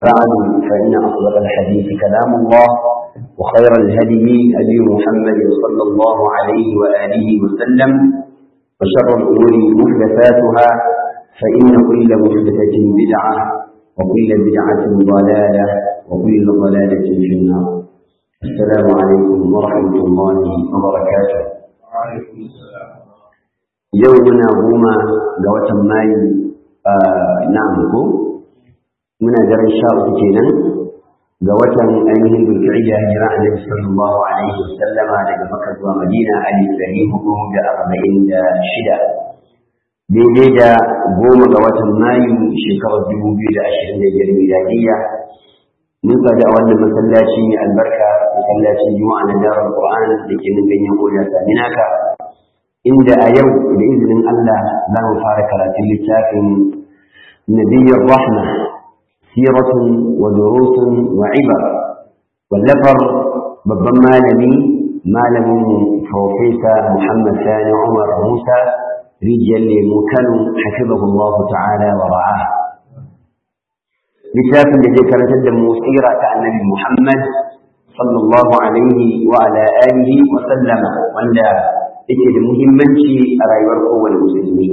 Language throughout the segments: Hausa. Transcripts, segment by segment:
بعد فإن أصدق الحديث كلام الله وخير الهدي هدي محمد صلى الله عليه وآله وسلم وشر الأمور محدثاتها فإن كل محدثة بدعة وكل بدعة ضلالة وكل ضلالة في النار السلام عليكم ورحمة الله وبركاته وعليكم السلام يومنا هما قوة ماي آه نعم muna daren sha uku kenan ga watan ainihin zulka'ida hijira annabi sallallahu alaihi wasallama daga makka zuwa madina alif dari hudu da arba'in da shida daidai da goma ga watan mayu shekarar dubu biyu da ashirin da biyar miladiyya mun sadu a wannan masallaci mai albarka masallacin juma'a na darar qur'an da ke nan ganyen oda saminaka inda a yau da izinin allah za mu fara karatun littafin nabiyyar rahma سيرة ودروس وعبر واللفر babban malami malamin Profesa Muhammad Sani Umar Musa rijiyar lemu Kano hafizahullah ta'ala wa ra'a littafin da zai karantar da mu tsira ta annabi Muhammad sallallahu alaihi wa ala alihi wa sallama wanda yake da muhimmanci a rayuwar kowane musulmi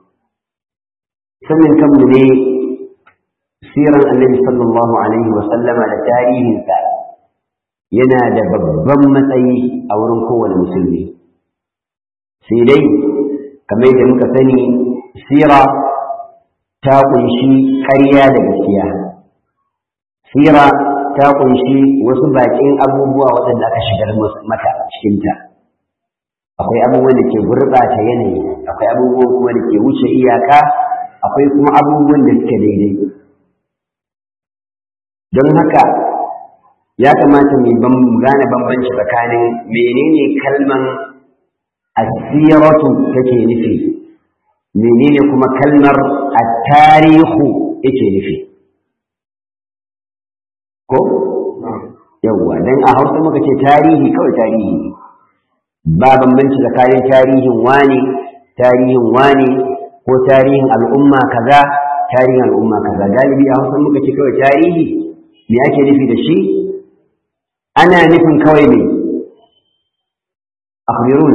sanin kanmu ne siran annabi sallallahu alaihi wa sallama da tarihinsa yana da babban matsayi a wurin kowane musulmi sai dai kamar yadda muka sani sira ta kunshi ƙarya da gaskiya sira ta kunshi wasu baƙin abubuwa waɗanda aka shigar mata cikinta akwai abubuwan da ke gurɓata yanayi akwai abubuwan kuma da ke wuce iyaka akwai kuma abubuwan da suke daidai don haka ya kamata mu gane bambanci tsakanin menene kalman asiratu take nufi menene kuma kalmar at-tarihu yake nufi ko yawwa dan a Hausa muka ce tarihi kawai tarihi ba bambanci tsakanin tarihin wani tarihin wani ko tarihin al'umma kaza tarihin al'umma kaza galibi a Hausa muka ce kawai tarihi me ake nufi da shi ana nufin kawai ne akhbirun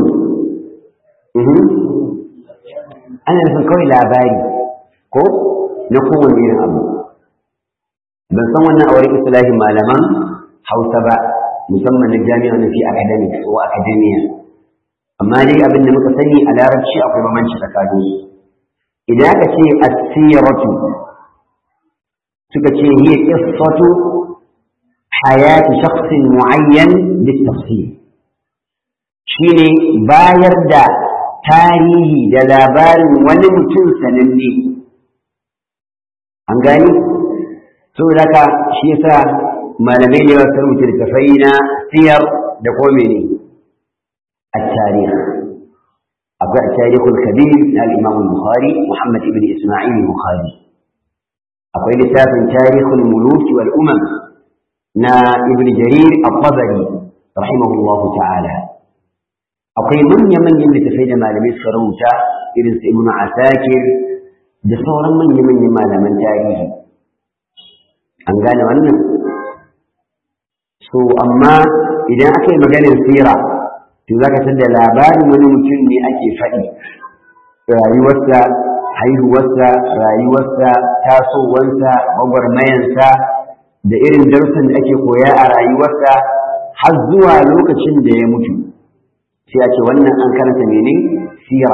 ana nufin kawai labari ko na kowane irin abu ban san wannan a wurin islahin malaman hausa ba musamman na jami'a na fi academics ko academia amma dai abin da muka sani a larabci akwai bambanci tsakanin idan aka ce asiratu suka ce hiya qissatu hayati shakhsin muayyan bitafsil shine bayar da tarihi da labarin wani mutum sananne an gani saboda haka shi yasa malamai da yawa sun rubuta littafai na siyar da ko mene التاريخ أبدأ التاريخ الكبير للإمام البخاري محمد بن إسماعيل البخاري akwai littafin tarihul muluki wal umam na ibn jarir al-tabari rahimahullah ta'ala akwai manya manyan littafai da malamai suka rubuta irin su ibn asakir da sauran manya manyan malaman tarihi an gane wannan so amma idan aka yi maganin sira to za ka da labarin wani mutum ne ake faɗi rayuwarsa haihuwarsa rayuwarsa tasowarsa gwagwarmayansa da irin darussan da ake koya a rayuwarsa har zuwa lokacin da ya mutu sai a ce wannan an karanta mene sira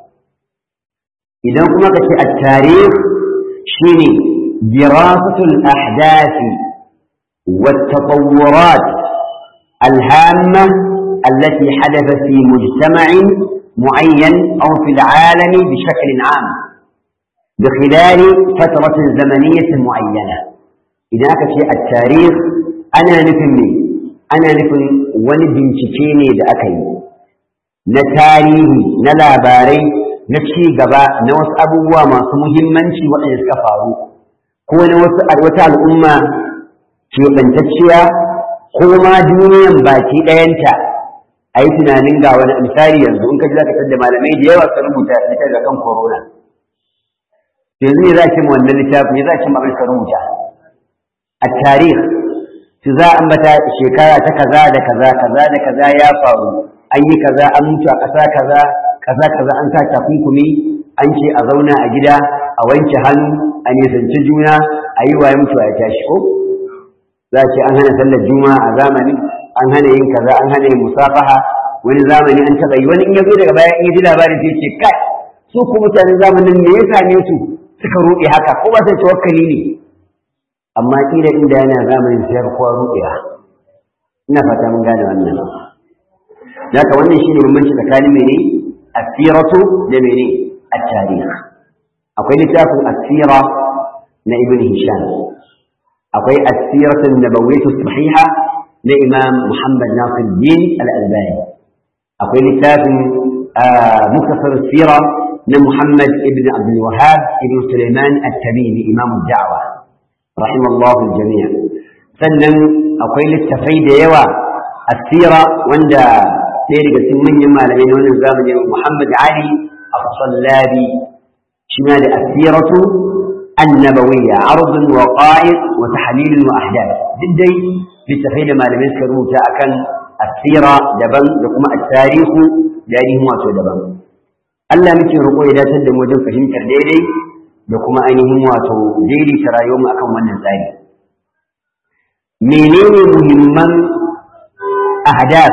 idan kuma ka ce a tarih shine dirasatul ahdathi والتطورات الهامة التي حدث في مجتمع معين أو في العالم بشكل عام بخلال فترة زمنية معينة إذا كنت التاريخ أنا نفهم أنا نفهم ونبن تشيني لأكي نتاريخي نلاباري نفسي قبا نوس أبوه ما سمهم منشي وأن يسكفارو ko na wasu wata al'umma keɓantacciya ko ma duniyan baki ɗayanta a yi tunanin ga wani misali yanzu in ka ji za ka da malamai da yawa sun rubuta littafi ga kan corona yanzu ne za ki mu wannan littafi ne za ki mu abin ka rubuta at-tarikh su za ambata shekara ta kaza da kaza kaza da kaza ya faru an yi kaza an mutu a ƙasa kaza ƙasa kaza an sa takunkumi an ce a zauna a gida a wanke hannu a nisanci juna a yi waye mutuwa ya tashi ko za a ce an hana sallar juma'a a zamani an hana yin kaza an hana yin musafaha wani zamani an taɓa yi wani in ya zo daga baya in ya ji labarin sai ce kai su ku mutanen zamanin me ya same su suka ruɗe haka ko ba sai tawakkali ne amma kila inda yana zamanin sai kowa ruɗewa ina fata mun gane wannan haka wannan shine bambanci tsakanin mene asiratu da mene at-tarikh akwai littafin asira na ibn hisham akwai asiratu nabawiyyatu sahiha na imam muhammad nasir din al-albani akwai littafin muktasar sira na muhammad ibn abdul wahhab ibn sulaiman at-tamimi imam ad-da'wa rahimallahu al-jami' sannan akwai littafai da yawa asira wanda ɗaya daga cikin manyan malamai na wannan zamani Muhammad Ali As-Sallabi shi ma da asiratu annabawiyya ardun wa qa'id wa tahlil wa ahdath duk dai littafai da malamai suka rubuta akan asira daban da kuma at-tarihu da ainihin wato daban Allah muke roƙo ya dace da mu wajen fahimtar daidai da kuma ainihin wato daidaita rayuwar mu akan wannan tsari menene muhimman ahdaf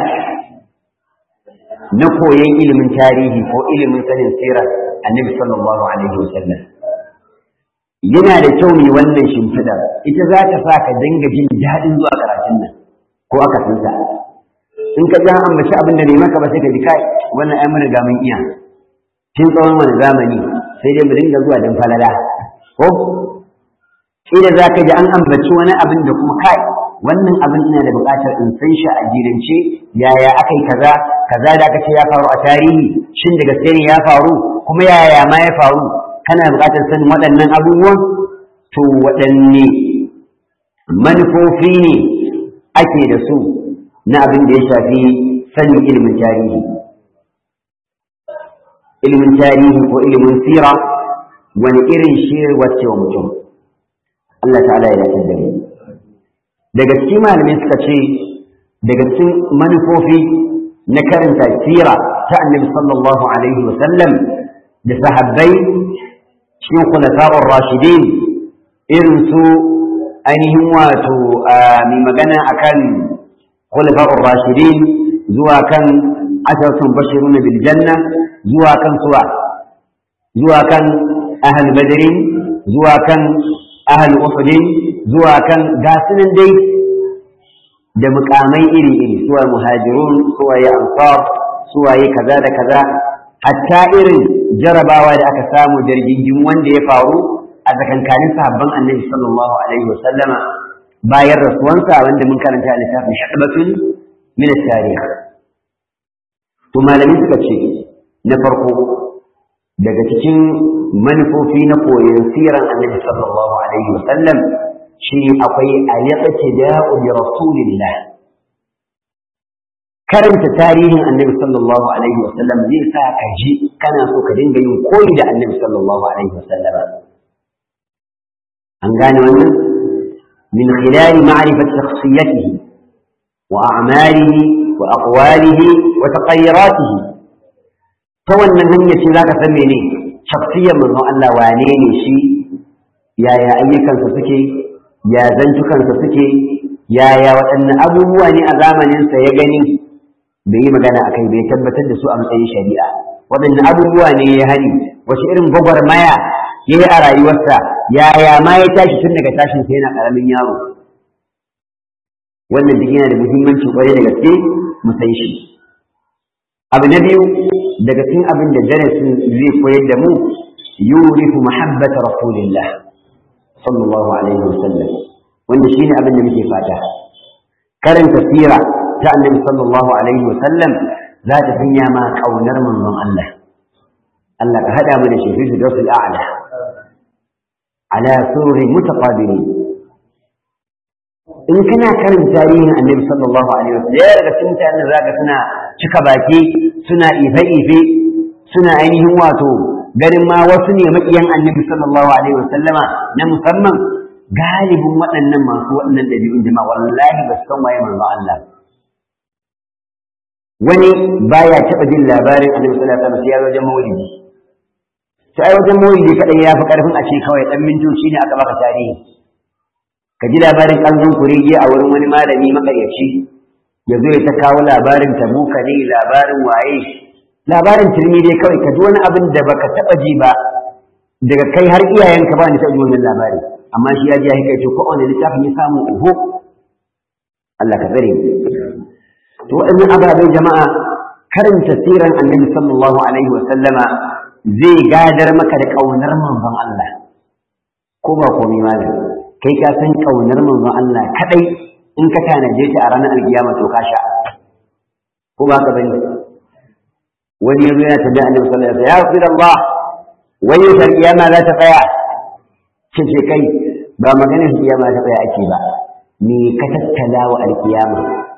na koyon ilimin tarihi ko ilimin sanin sirar annabi sallallahu alaihi wasallam yana da kyau mai wannan shimfidar ita za ta sa ka dinga jin daɗin zuwa karatun nan ko aka tunsa in ka jan ambaci abin da bai maka ba sai ka ji kai wannan ai mun riga mun iya tun tsawon wani zamani sai dai mu dinga zuwa dan falala ko kila za ka ji an ambaci wani abin da kuma kai wannan abin ina da buƙatar in san shi a jirance yaya aka yi kaza kaza da aka ce ya faru a tarihi shin da gaske ne ya faru kuma yaya ma ya faru kana buƙatar sanin waɗannan abubuwan to waɗanne manufofi ne ake da su na abin da ya shafi sanin ilimin tarihi ilimin tarihi ko ilimin sira wani irin shiri wacce wa mutum Allah ta'ala ya dace da mu daga cikin malamai suka ce daga cikin manufofi na karanta sira ta annabi sallallahu alaihi wasallam da sahabbai cikin khulafa'ur rashidin irin su ainihin wato mai magana akan khulafa'ur rashidin zuwa kan asharatun bashiruna bil janna zuwa kan suwa zuwa kan ahal badrin zuwa kan ahal uhudin zuwa kan gasunan dai da mukamai iri-iri suwaye muhajirun suwaye ansar suwaye kaza da kaza hatta irin jarabawa da aka samu da rigingin wanda ya faru a tsakankanin sahabban annabi sallallahu alaihi wa sallama bayan rasuwansa wanda mun karanta a littafin shaɗabatun min tarih to malami suka ce na farko daga cikin manufofi na koyon siran annabi sallallahu alaihi wa sallam shi akwai al-iqtida'u bi rasulillah karanta tarihin annabi sallallahu alaihi wa sallam zai sa ka ji kana so ka dinga yin koyi da annabi sallallahu alaihi wa sallam an gane wannan min khilali ma'rifat shakhsiyatihi wa a'malihi wa aqwalihi wa taqayyuratihi ta wannan hanya ce zaka san mene shakhsiyar manzon Allah wane ne shi yaya ayyukansa suke ya zantukansa suke yaya waɗanne abubuwa ne a zamaninsa ya gani bai yi magana a kai bai tabbatar da su a matsayin shari'a waɗanne abubuwa ne ya hani wace irin gwagwarmaya ya yi a rayuwarsa yaya ma ya tashi tun daga tashin sa yana ƙaramin yaro wannan duk yana da muhimmanci kwarai da gaske mu san shi abu na biyu daga cikin abin da darasin zai koyar da mu yurifu mahabbata rasulillah sallallahu alaihi wasallam wanda shine abin da muke fata karanta sira ta annabi sallallahu alaihi wasallam za ta sanya ma kaunar manzon Allah Allah ka hada mu da shi fi sirrul a'la ala sururi mutaqabilin in kana karanta tarihin annabi sallallahu alaihi wasallam ya daga cikin mutanen zaka suna cika baki suna ife-ife suna ainihin wato ganin ma wasu ne maƙiyan annabi sallallahu alaihi wasallama na musamman galibin waɗannan masu waɗannan ɗabi'un jama'a wallahi ba su san waye manzo Allah wani baya taɓa jin labarin annabi sallallahu alaihi wasallam sai ya wajen maulidi sai wajen maulidi kadai ya fi karfin a ce kawai dan mintoci ne aka baka tarihi ka ji labarin kanzon kurege a wurin wani malami makaryaci ya zo ya ta kawo labarin tabuka ne labarin waye labarin turmi dai kawai ka ji wani abin da baka taɓa ji ba daga kai har iyayenka ba ni taɓa ji wannan labari amma shi ya ji ya kai ko wani littafin ya samu uhu Allah ka tsare to waɗannan ababen jama'a karanta siran annabi sallallahu alaihi wa sallama zai gadar maka da ƙaunar manzon Allah ko ba komai malam kai ka san ƙaunar manzon Allah kadai in ka tanaje ta a ranar alkiyama to ka sha ko ba ka bane wani yanzu yana tabbata annabi sallallahu alaihi wa sallam ya rasulullah wani yau kiyama za ta tsaya ce kai ba maganar kiyama ta tsaya ake ba me ka tattala wa alkiyama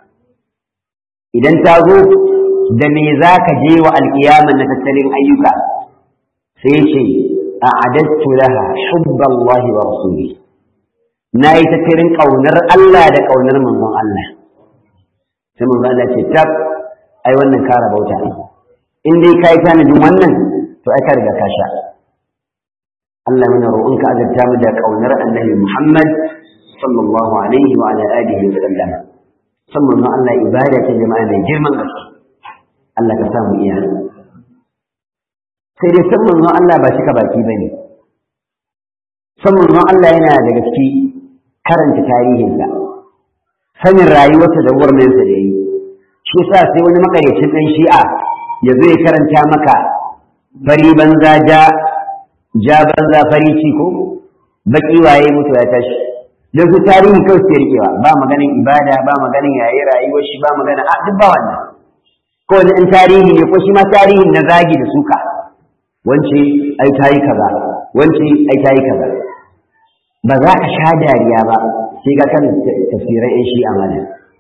idan ta zo da me za ka je wa alkiyama na tattalin ayyuka sai ce a adattu laha hubballahi wa rasuli na yi tattalin ƙaunar Allah da ƙaunar manzon Allah sai manzon Allah ce tab ai wannan kara bauta in dai ka yi tanadin wannan to ai ka riga ka sha Allah mana roƙonka azurta mu da ƙaunar annabi Muhammad sallallahu alaihi wa ala alihi wa sallam san manzon Allah ibada ce jama'a mai girman gaske Allah ka samu iya sai dai san manzon Allah ba shika baki bane san manzon Allah yana da gaske karanta tarihinsa sanin rayuwarsa da gwarmayarsa da yi shi sa sai wani makaryacin ɗan shi'a ya zo ya karanta maka fari banza ja ja banza fari ci ko baki waye mutu ya tashi don su tarihi kawai su rikewa ba maganin ibada ba maganin yayi rayuwar shi ba magana a duk ba wannan ko wani in tarihi ne ko shi ma tarihin na zagi da suka wance ai ta yi kaza wance ai ta yi kaza ba za ka sha dariya ba sai ka kan tafsirin yan shi amana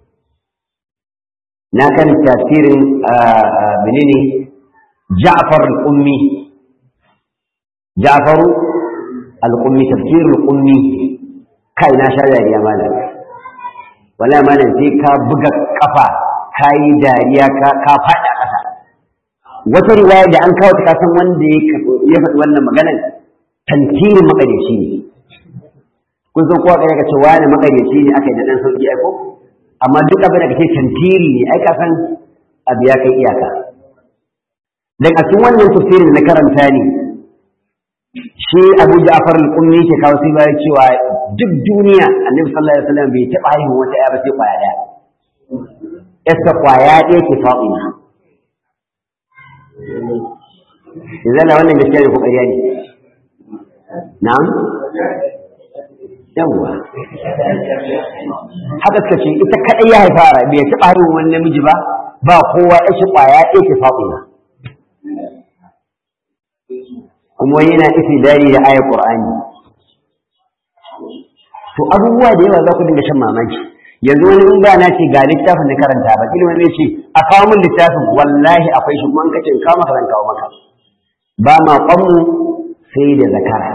na kan tafsirin menene Ja'far al-Ummi Ja'far al-Ummi tafsir al-Ummi kai na sha dariya malam wala malam sai ka buga kafa ka yi dariya ka ka faɗa ƙasa wata riwaya da an kawo ta kasan wanda ya faɗi wannan maganar tantirin maƙaryaci ne kun san kowa kai ka ce wani maƙaryaci ne aka yi da ɗan sauƙi aiko amma duk abin da kake tantiri ne ai ka san abu ya kai iyaka dan a cikin wannan tafsirin na karanta ne shi Abu Ja'far al-Ummi ke kawo sai bayan cewa duk duniya Annabi sallallahu alaihi wasallam bai taɓa haihuwa wata ya ba sai kwaya ɗaya yasta kwaya ɗaya ke Fatima Idan wannan gaskiya ne ko ƙarya ne na'am yawwa haka suka ce ita kaɗai ya haifa bai taɓa haihuwa wani namiji ba ba kowa ya shi kwaya ɗaya ke Fatima kuma yana dari da ayar Qur'ani to abubuwa da yawa za ku dinga shan mamaki yanzu wani in ba na ce ga littafin na karanta ba kila wani ce a kawo min littafin wallahi akwai shi kuma in kace in kawo maka zan kawo maka ba ma kwanmu sai da zakara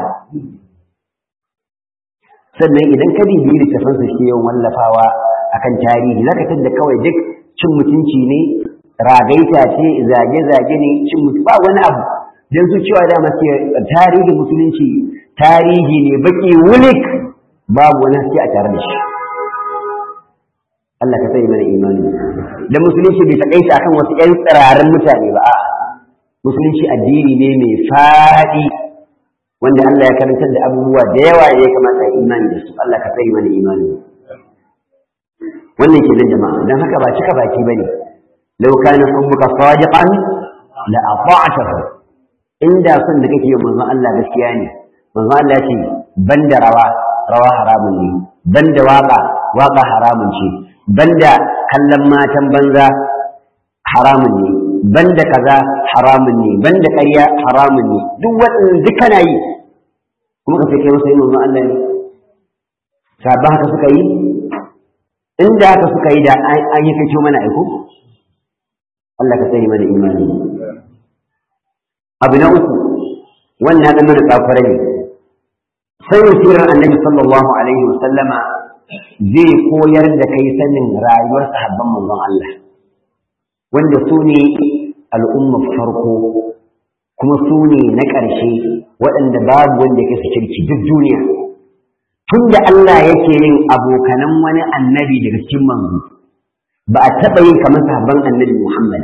sannan idan ka bibiyi littafin su ke yawan wallafawa akan tarihi zaka tadda kawai duk cin mutunci ne ragaita ce zage-zage ne cin mutunci ba wani abu don su cewa da masu tarihin musulunci tarihi ne baki wulik babu wani haske a tare da shi Allah ka sai mana imani da musulunci bai takaita akan wasu ƴan tsirarin mutane ba a musulunci addini ne mai faɗi wanda Allah ya karantar da abubuwa da yawa da ya kamata ya imani da su Allah ka sai mana imani wannan ke jama'a don haka ba cika baki bane law kana hubbuka sadiqan la ata'tahu inda son da kake yi manzon Allah gaskiya ne manzon Allah ya ce banda rawa rawa haramun ne banda waka waka haramun ce banda kallon matan banza haramun ne banda kaza haramun ne banda ƙarya haramun ne duk waɗannan duk kana yi kuma ka kai masa yin manzon Allah ne sabba haka suka yi inda haka suka yi da an yi kai mana aiko Allah ka sani mana imani abu na uku wannan ɗan mana tsafara ne sanin sirar annabi sallallahu alaihi wa sallama zai koyar da kai sanin rayuwar sahabban manzon Allah wanda su ne al'ummar farko kuma su ne na ƙarshe waɗanda babu wanda ke su kirki duk duniya tun da Allah yake yin abokanan wani annabi daga cikin manzo ba a taɓa yin kamar sahabban annabi Muhammad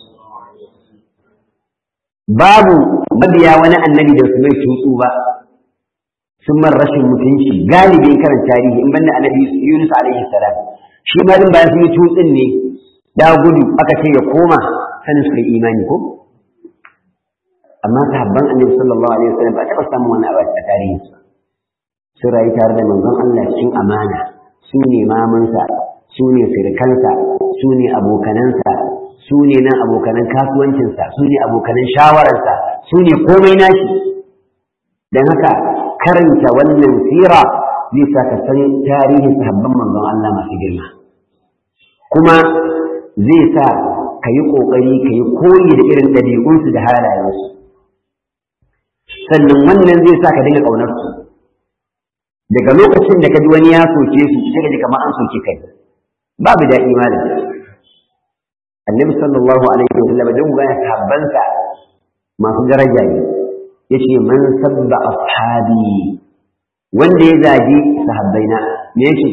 babu mabiya wani annabi da su mai tutsu ba sun man rashin mutunci galibin karan tarihi in banda annabi Yunus alaihi salam shi ma din bayan sun yi tutsin ne da gudu aka ce ya koma sanin suka yi imani ko amma sahabban annabi sallallahu alaihi wasallam ba taɓa samun wani abu a tarihi sun rayu tare da manzon Allah cikin amana su ne mamansa su ne sirkansa su ne abokanansa su ne nan abokanan kasuwancinsa su ne abokanan shawararsa su ne komai nashi don haka karanta wannan sira zai sa ka san tarihin sahabban manzon Allah masu girma kuma zai sa ka yi ƙoƙari ka yi koyi da irin ɗabi'unsu da halayensu sannan wannan zai sa ka dinga ƙaunarsu daga lokacin da ka ji wani ya soke su sai ka ji kamar an soke kai babu daɗi malam annabi sallallahu alaihi wa sallam don gaya sahabbansa masu daraja ne yace man sabba ashabi wanda ya zagi sahabbaina me yake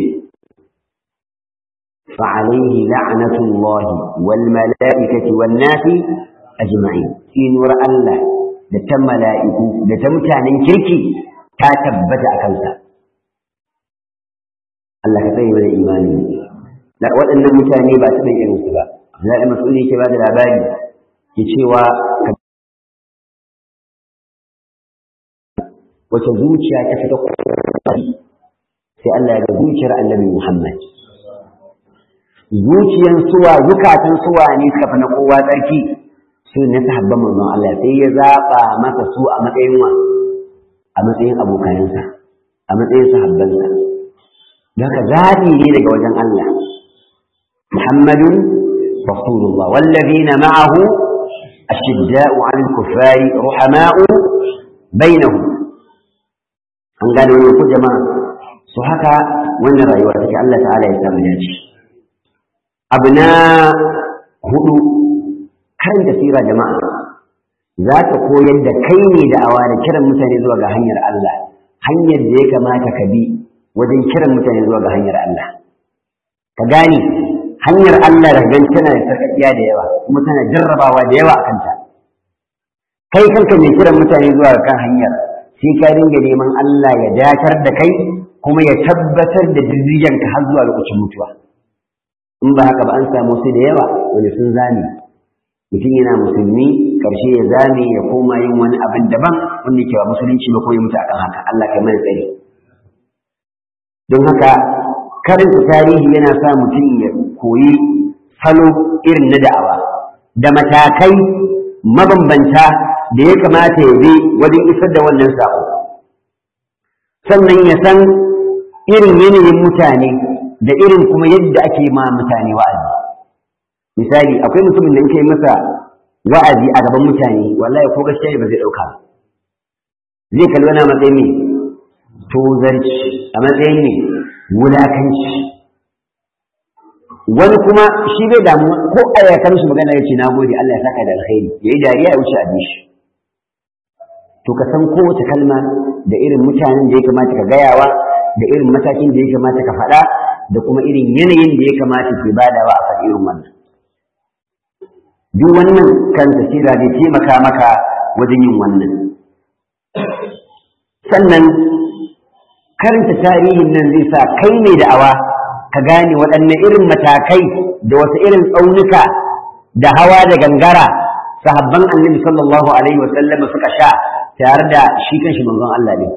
fa alaihi la'natullah wal mala'ikati wan nasi ajma'in sinuwar Allah da ta mala'iku da ta mutanen kirki ta tabbata a kansa Allah ka tsaye mana imani da waɗannan mutane ba su da irinsu ba Abdullahi Mas'ud yake ba da labari ke cewa wace zuciya ta fita kwari sai Allah ya ga zuciyar Annabi Muhammad zuciyan suwa zukatan suwa ne suka fi na kowa tsarki su ne sahabban manzon Allah sai ya zaba masa su a matsayin wa a matsayin abokanansa a matsayin sahabbansa don haka zaɓi ne daga wajen Allah Muhammadun رسول الله والذين معه أشداء على الكفار رحماء بينهم an gane wani ku jama'a su haka wannan rayuwa take Allah ta'ala ya samu dace abu na hudu karanta sira jama'a za ta koyar da kai ne da awa da kiran mutane zuwa ga hanyar Allah hanyar da ya kamata ka bi wajen kiran mutane zuwa ga hanyar Allah ka gane hanyar Allah da gan tana da sarƙaƙiya da yawa kuma tana jarrabawa da yawa a kanta kai kanka mai kiran mutane zuwa kan hanyar sai ka dinga neman Allah ya datar da kai kuma ya tabbatar da ka har zuwa lokacin mutuwa in ba haka ba an samu su da yawa wani sun zame mutum yana musulmi karshe ya zame ya koma yin wani abin daban wanda ke ba musulunci ba ko ya mutu akan haka Allah kai mana tsari don haka karanta tarihi yana sa mutum ya koyi salo irin na da'awa da matakai mabambanta da ya kamata ya bi wajen isar da wannan sako sannan ya san irin yanayin mutane da irin kuma yadda ake ma mutane wa'azi misali akwai mutumin da in kai masa wa'azi a gaban mutane wallahi ko gaskiya ba zai ɗauka zai kalli wani matsayin ne tozarci a matsayin ne wulakanci wani kuma shi bai damu ko a ya mishi magana ya ce na gode Allah ya saka da alkhairi ya yi dariya ya wuce abin shi to ka san kowace kalma da irin mutanen da ya kamata ka gayawa da irin matakin da ya kamata ka faɗa da kuma irin yanayin da ya kamata ke badawa a faɗi irin wannan duk wannan kan tasira zai taimaka maka wajen yin wannan sannan karanta tarihin nan zai sa kai mai da'awa ka gane waɗanne irin matakai da wasu irin tsaunuka da hawa da gangara sahabban annabi sallallahu alaihi wa sallam suka sha tare da shi kanshi manzon Allah ne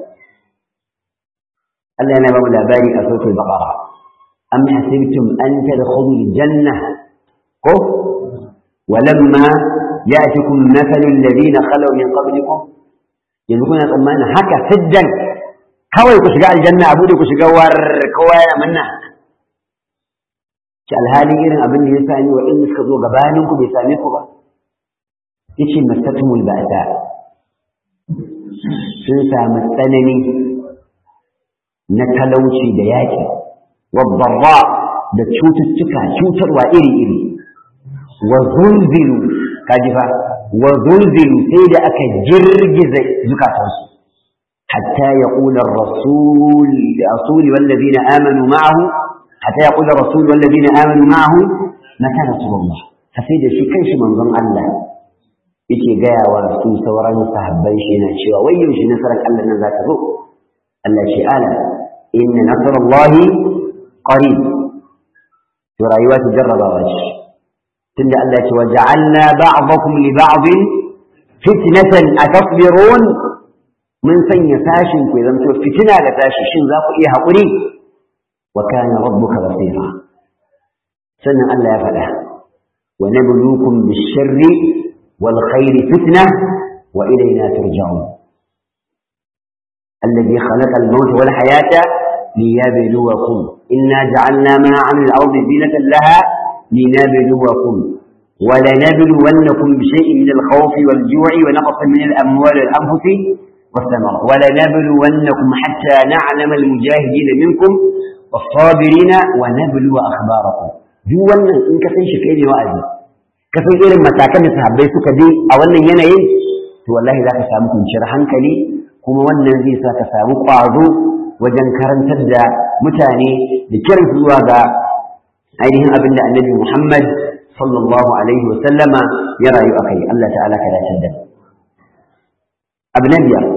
Allah yana ba mu labari a sautul baqara am hasibtum an tadkhulul janna ko ولما يأتكم مثل الذين خلوا من قبلكم yanzu kuna tsammanin haka siddan kawai ku shiga aljanna abu da ku shiga war kowa yana manna ki alhali irin abin da ya sami wa in suka zo gabanin ku bai same ku ba yace masatumul ba'da sun samu tsanani na talauci da yaƙi wabbarra da cututtuka cutarwa iri-iri wa zulzilu kaji fa wa zulzilu sai da aka girgiza zukatansu hatta ya ƙula rasul rasuli wallazina amanu ma'ahu hatta ya ƙula rasul wallazina amanu ma'ahu mata rasulullah sai da shi kanshi manzon Allah yake gaya wa su sauran sahabban shi yana cewa wai yaushe nasarar Allah nan za ta zo Allah ce ala inna nasarallahi qarib to rayuwa ta jarrabawa ce tunda Allah ce waja'alna ba'dakum li ba'din fitnatan atasbirun mun sanya sashin ku zanto fitina ga tashi shin za ku iya haƙuri wa kana rabbuka basira sannan Allah ya faɗa wa nabluukum bish-sharri wal khairi fitna wa ilayna turja'un الذي خلق الموت والحياة ليبلوكم إنا جعلنا ما عمل الأرض زينة لها لنبلوكم ولنبلونكم بشيء من الخوف والجوع ونقص من الأموال والأنفس والثمر ولنبلونكم حتى نعلم المجاهدين منكم والصابرين ونبلو أخباركم duk wannan in ka san shi kai ne wa'azi ka san irin matakan da sahabbai suka bi a wannan yanayin to wallahi za ka samu kwanciyar hankali kuma wannan zai sa ka samu ƙwazo wajen karantar da mutane da kiran zuwa ga ainihin abin da annabi Muhammad sallallahu alaihi wa sallama ya rayu a kai Allah ta'ala ka dace da abu na biyar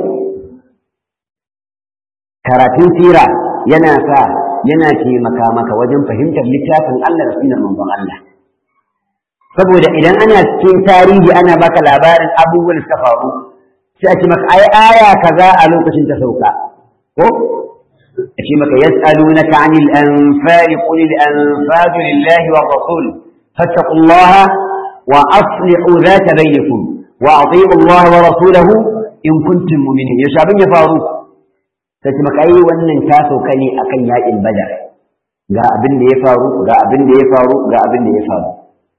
karatun sira yana sa yana taimaka maka wajen fahimtar littafin Allah da sunan manzon Allah saboda idan ana cikin tarihi ana baka labarin abubuwan da suka faru sai a ce maka ai aya kaza a lokacin ta sauka ko a ce maka yas'alunaka 'anil anfal qul al anfal lillahi wa rasul fattaqullaha wa aslihu dhata bainakum wa ati'u Allah wa rasulahu in kuntum mu'minin yaushe abin ya faru sai ce maka ai wannan ta sauka ne akan yaƙin badar ga abin da ya faru ga abin da ya faru ga abin da ya faru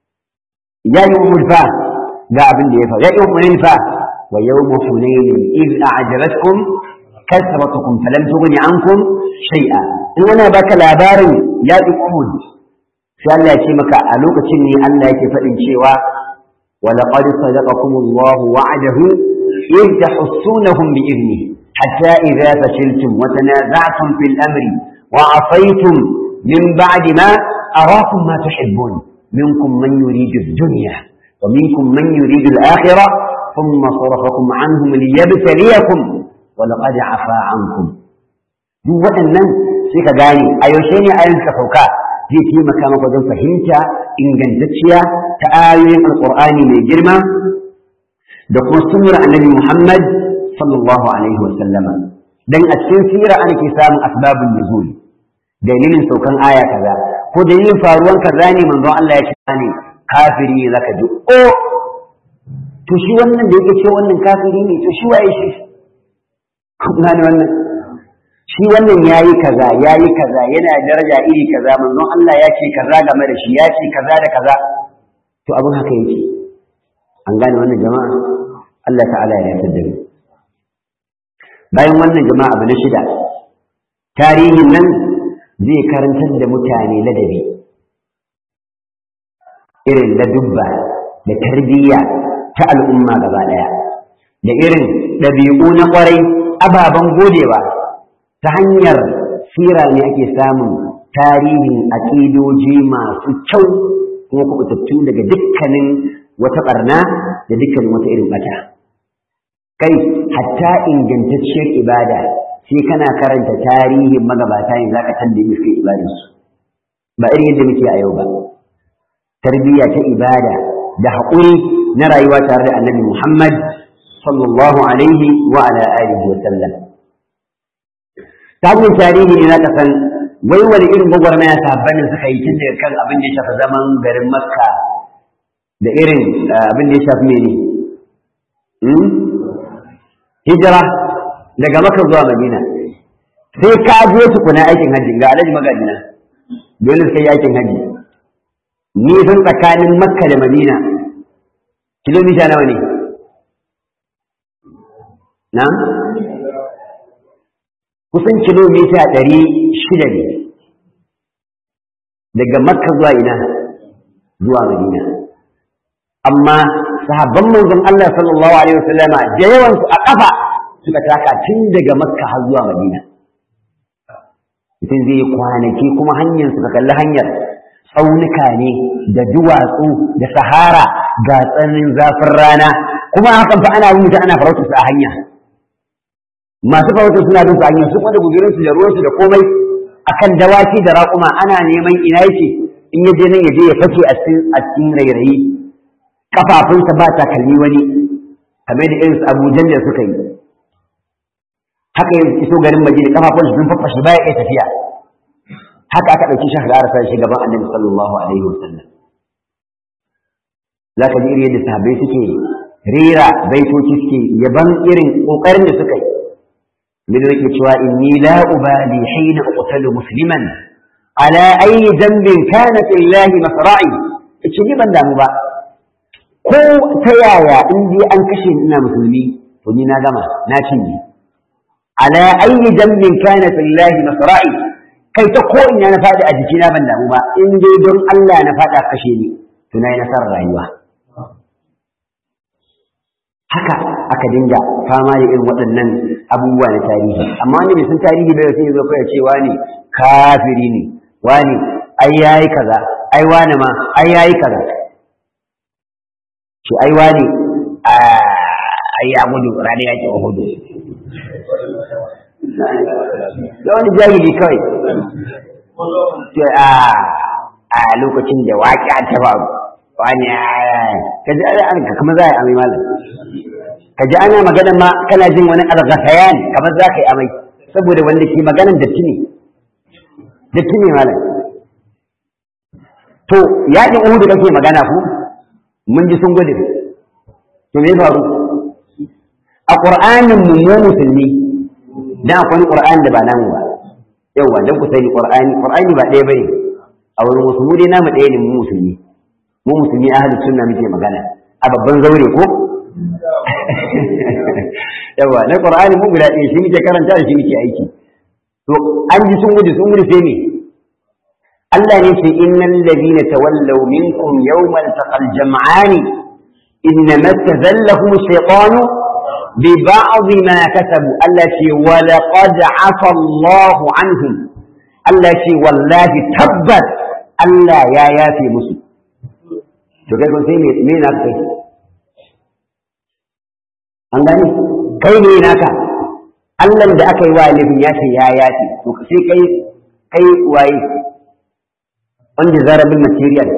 ya yi umul fa ga abin da ya faru ya yi umul fa ويوم حنين إذ أعجبتكم كثرتكم فلم تغن عنكم شيئا إن أنا بك لابار يا أحد سأل الله يشيمك ألوك تشني أن لا يكفئن شيئا ولقد صدقكم الله وعده إذ تحسونهم بإذنه حتى إذا فشلتم وتنازعتم في الأمر وعصيتم من بعد ما أراكم ما تحبون منكم من يريد الدنيا ومنكم من يريد الآخرة ثم صرفكم عنهم ليبتليكم ولقد عفا عنكم duk waɗannan sai ka gane a yaushe ne ayin ka sauka zai taimaka maka wajen fahimta ingantacciya ta ayoyin alƙur'ani mai girma da kuma sunnar annabi Muhammad sallallahu alaihi wa sallama dan a cikin sira ana ke samun asbabun nuzul dalilin saukan aya kaza ko dalilin faruwan kaza ne manzon Allah ya ce ne kafiri ne zaka ji o to shi wannan da yake cewa wannan kafiri ne to shi waye shi na ne wannan shi wannan yayi kaza yayi kaza yana daraja iri kaza manzon Allah ya ce kaza game da shi ya ce kaza da kaza to abin haka yake an gane wannan jama'a Allah ta'ala ya yarda da mu bayan wannan jama'a abu na shida tarihin nan zai karantar da mutane ladabi irin ladubba da tarbiyya ta al'umma gaba ɗaya da irin ɗabi'u na ƙwarai ababen godewa ta hanyar sira ne ake samun tarihin aƙidoji masu kyau kuma kubutattu daga dukkanin wata ɓarna da dukkanin wata irin ɓata kai hatta ingantacciyar ibada sai kana karanta tarihin magabata ne za ka tambaye suke ibadarsu ba irin yadda muke a yau ba tarbiyya ta ibada da haƙuri na rayuwa tare da annabi Muhammad sallallahu alaihi wa ala alihi wa sallam. Ta hanyar tarihi ne zaka san wai wani irin gwagwarmaya sahabbanin suka yi tun daga kan abin da ya shafi zaman garin Makka da irin abin da ya shafi mene? Hijira daga Makka zuwa Madina. Sai ka je tukuna aikin hajji ga alhaji magajina dole sai aikin hajji. Nisan tsakanin Makka da Madina kilomita nawa ne na kusan kilomita ɗari shida ne daga makka zuwa ina zuwa madina amma sahabban manzon Allah sallallahu alaihi wasallama da yawan su a kafa suka taka tun daga makka har zuwa madina mutum zai yi kwanaki kuma hanyar suka kalli hanyar tsaunuka ne da duwatsu da sahara ga tsananin zafin rana kuma hakan fa ana mutu ana farautar su a hanya masu farautar suna bin su a hanya su kuma da guzurin su da ruwan su da komai akan dawaki da raƙuma ana neman ina yake in ya je nan ya je ya fake a cikin a cikin rairayi kafafunsa ba takalmi wani kamar da irin Abu da suka yi haka ya iso garin Madina kafafunsa sun faffashe baya iya tafiya haka aka ɗauki shi har sa shi gaban Annabi sallallahu alaihi wasallam zaka ji irin yadda sahabbai suke rera baitoci suke yaban irin kokarin da suka yi min yake cewa inni la ubali hina uqtalu musliman ala ayi dambin kanat lillahi masra'i ce ni ban damu ba ko ta yaya in dai an kashe ni ina musulmi to ni na gama na cinye ala ayi dambin kanat lillahi masra'i kai ta ko ina na faɗi a jikina ban damu ba in dai don Allah na faɗa kashe ni to na yi nasarar rayuwa haka aka dinga fama da irin waɗannan abubuwa na tarihi amma wani bai san tarihi bai sai zo kai cewa ne kafiri ne wani ai yayi kaza ai wani ma ai yayi kaza shi ai wani ai ya gudu rani ya ke hudu da wani jahili kawai to a a lokacin da waƙi ta faru wani ka ji ana kamar za a yi amai malam ka ji ana magana ma kana jin wani alghasayan kamar za ka yi amai saboda wanda ke maganan datti ne datti ne malam to yaƙin uhudu kake magana ku mun ji sun gudu to me faru a ƙur'anin mu mu musulmi dan akwai qur'ani da ba namu ba yawa dan ku sani qur'ani qur'ani ba ɗaya bane a wurin wasu mu dai namu ɗaya ne mu musulmi mu musulmi ahli sunna muke magana a babban zaure ko yawa na qur'ani mu guda ɗaya shi muke karanta da shi muke aiki to an ji sun gudu sun gudu sai me Allah ne ce innal ladina tawallaw minkum yawmal taqal jam'ani innama tazallahum shaytanu ببعض ما كسبوا التي ولقد عفى الله عنهم التي والله تبت ألا يا يا في مسلم to kai kun sai me me na kai an gani kai ne naka Allah da aka yi wa laifin ya ce ya yafi to sai kai kai waye wanda zarabin material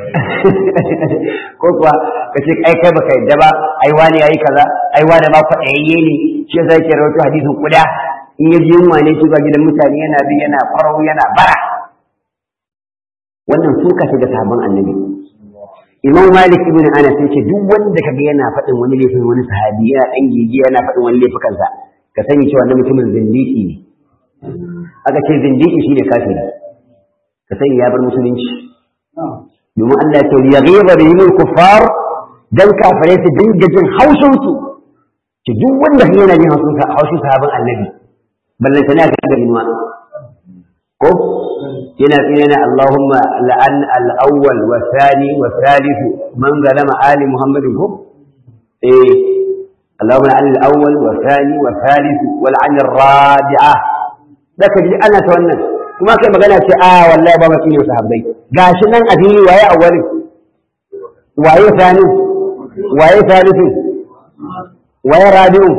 ko kuwa ka ce ai kai baka yadda ba ai wani yayi kaza ai wani ma kwaɗayayye ne shi yasa yake rawaito hadisin kuda in ya ji yunwa ne shiga gidan mutane yana bi yana farau yana bara wannan suka shiga sabon annabi imam malik ibn anas ya ce duk wanda kaga yana faɗin wani laifin wani sahabi yana ɗan gigi yana faɗin wani laifukansa ka sani cewa na mutumin zindiki ne aka ce zindiki shine kafiri ka sani ya bar musulunci domin Allah ya ce ya ghira bihim al-kuffar dan kafare su dinga jin haushin su ki duk wanda kai yana jin haushin haushin sahabban annabi ballan tana ga garinuwa ko yana tsina Allahumma la'an al-awwal wa thani wa thalith man zalama ali muhammadin ko eh Allahumma la'an al-awwal wa thani wa thalith wal 'an ar-rabi'ah daka ji ana ta wannan kuma kai magana ce a wallahi ba mafi yau sahabbai gashi nan a fili waye awwalin waye sani waye salisu waye rabi'u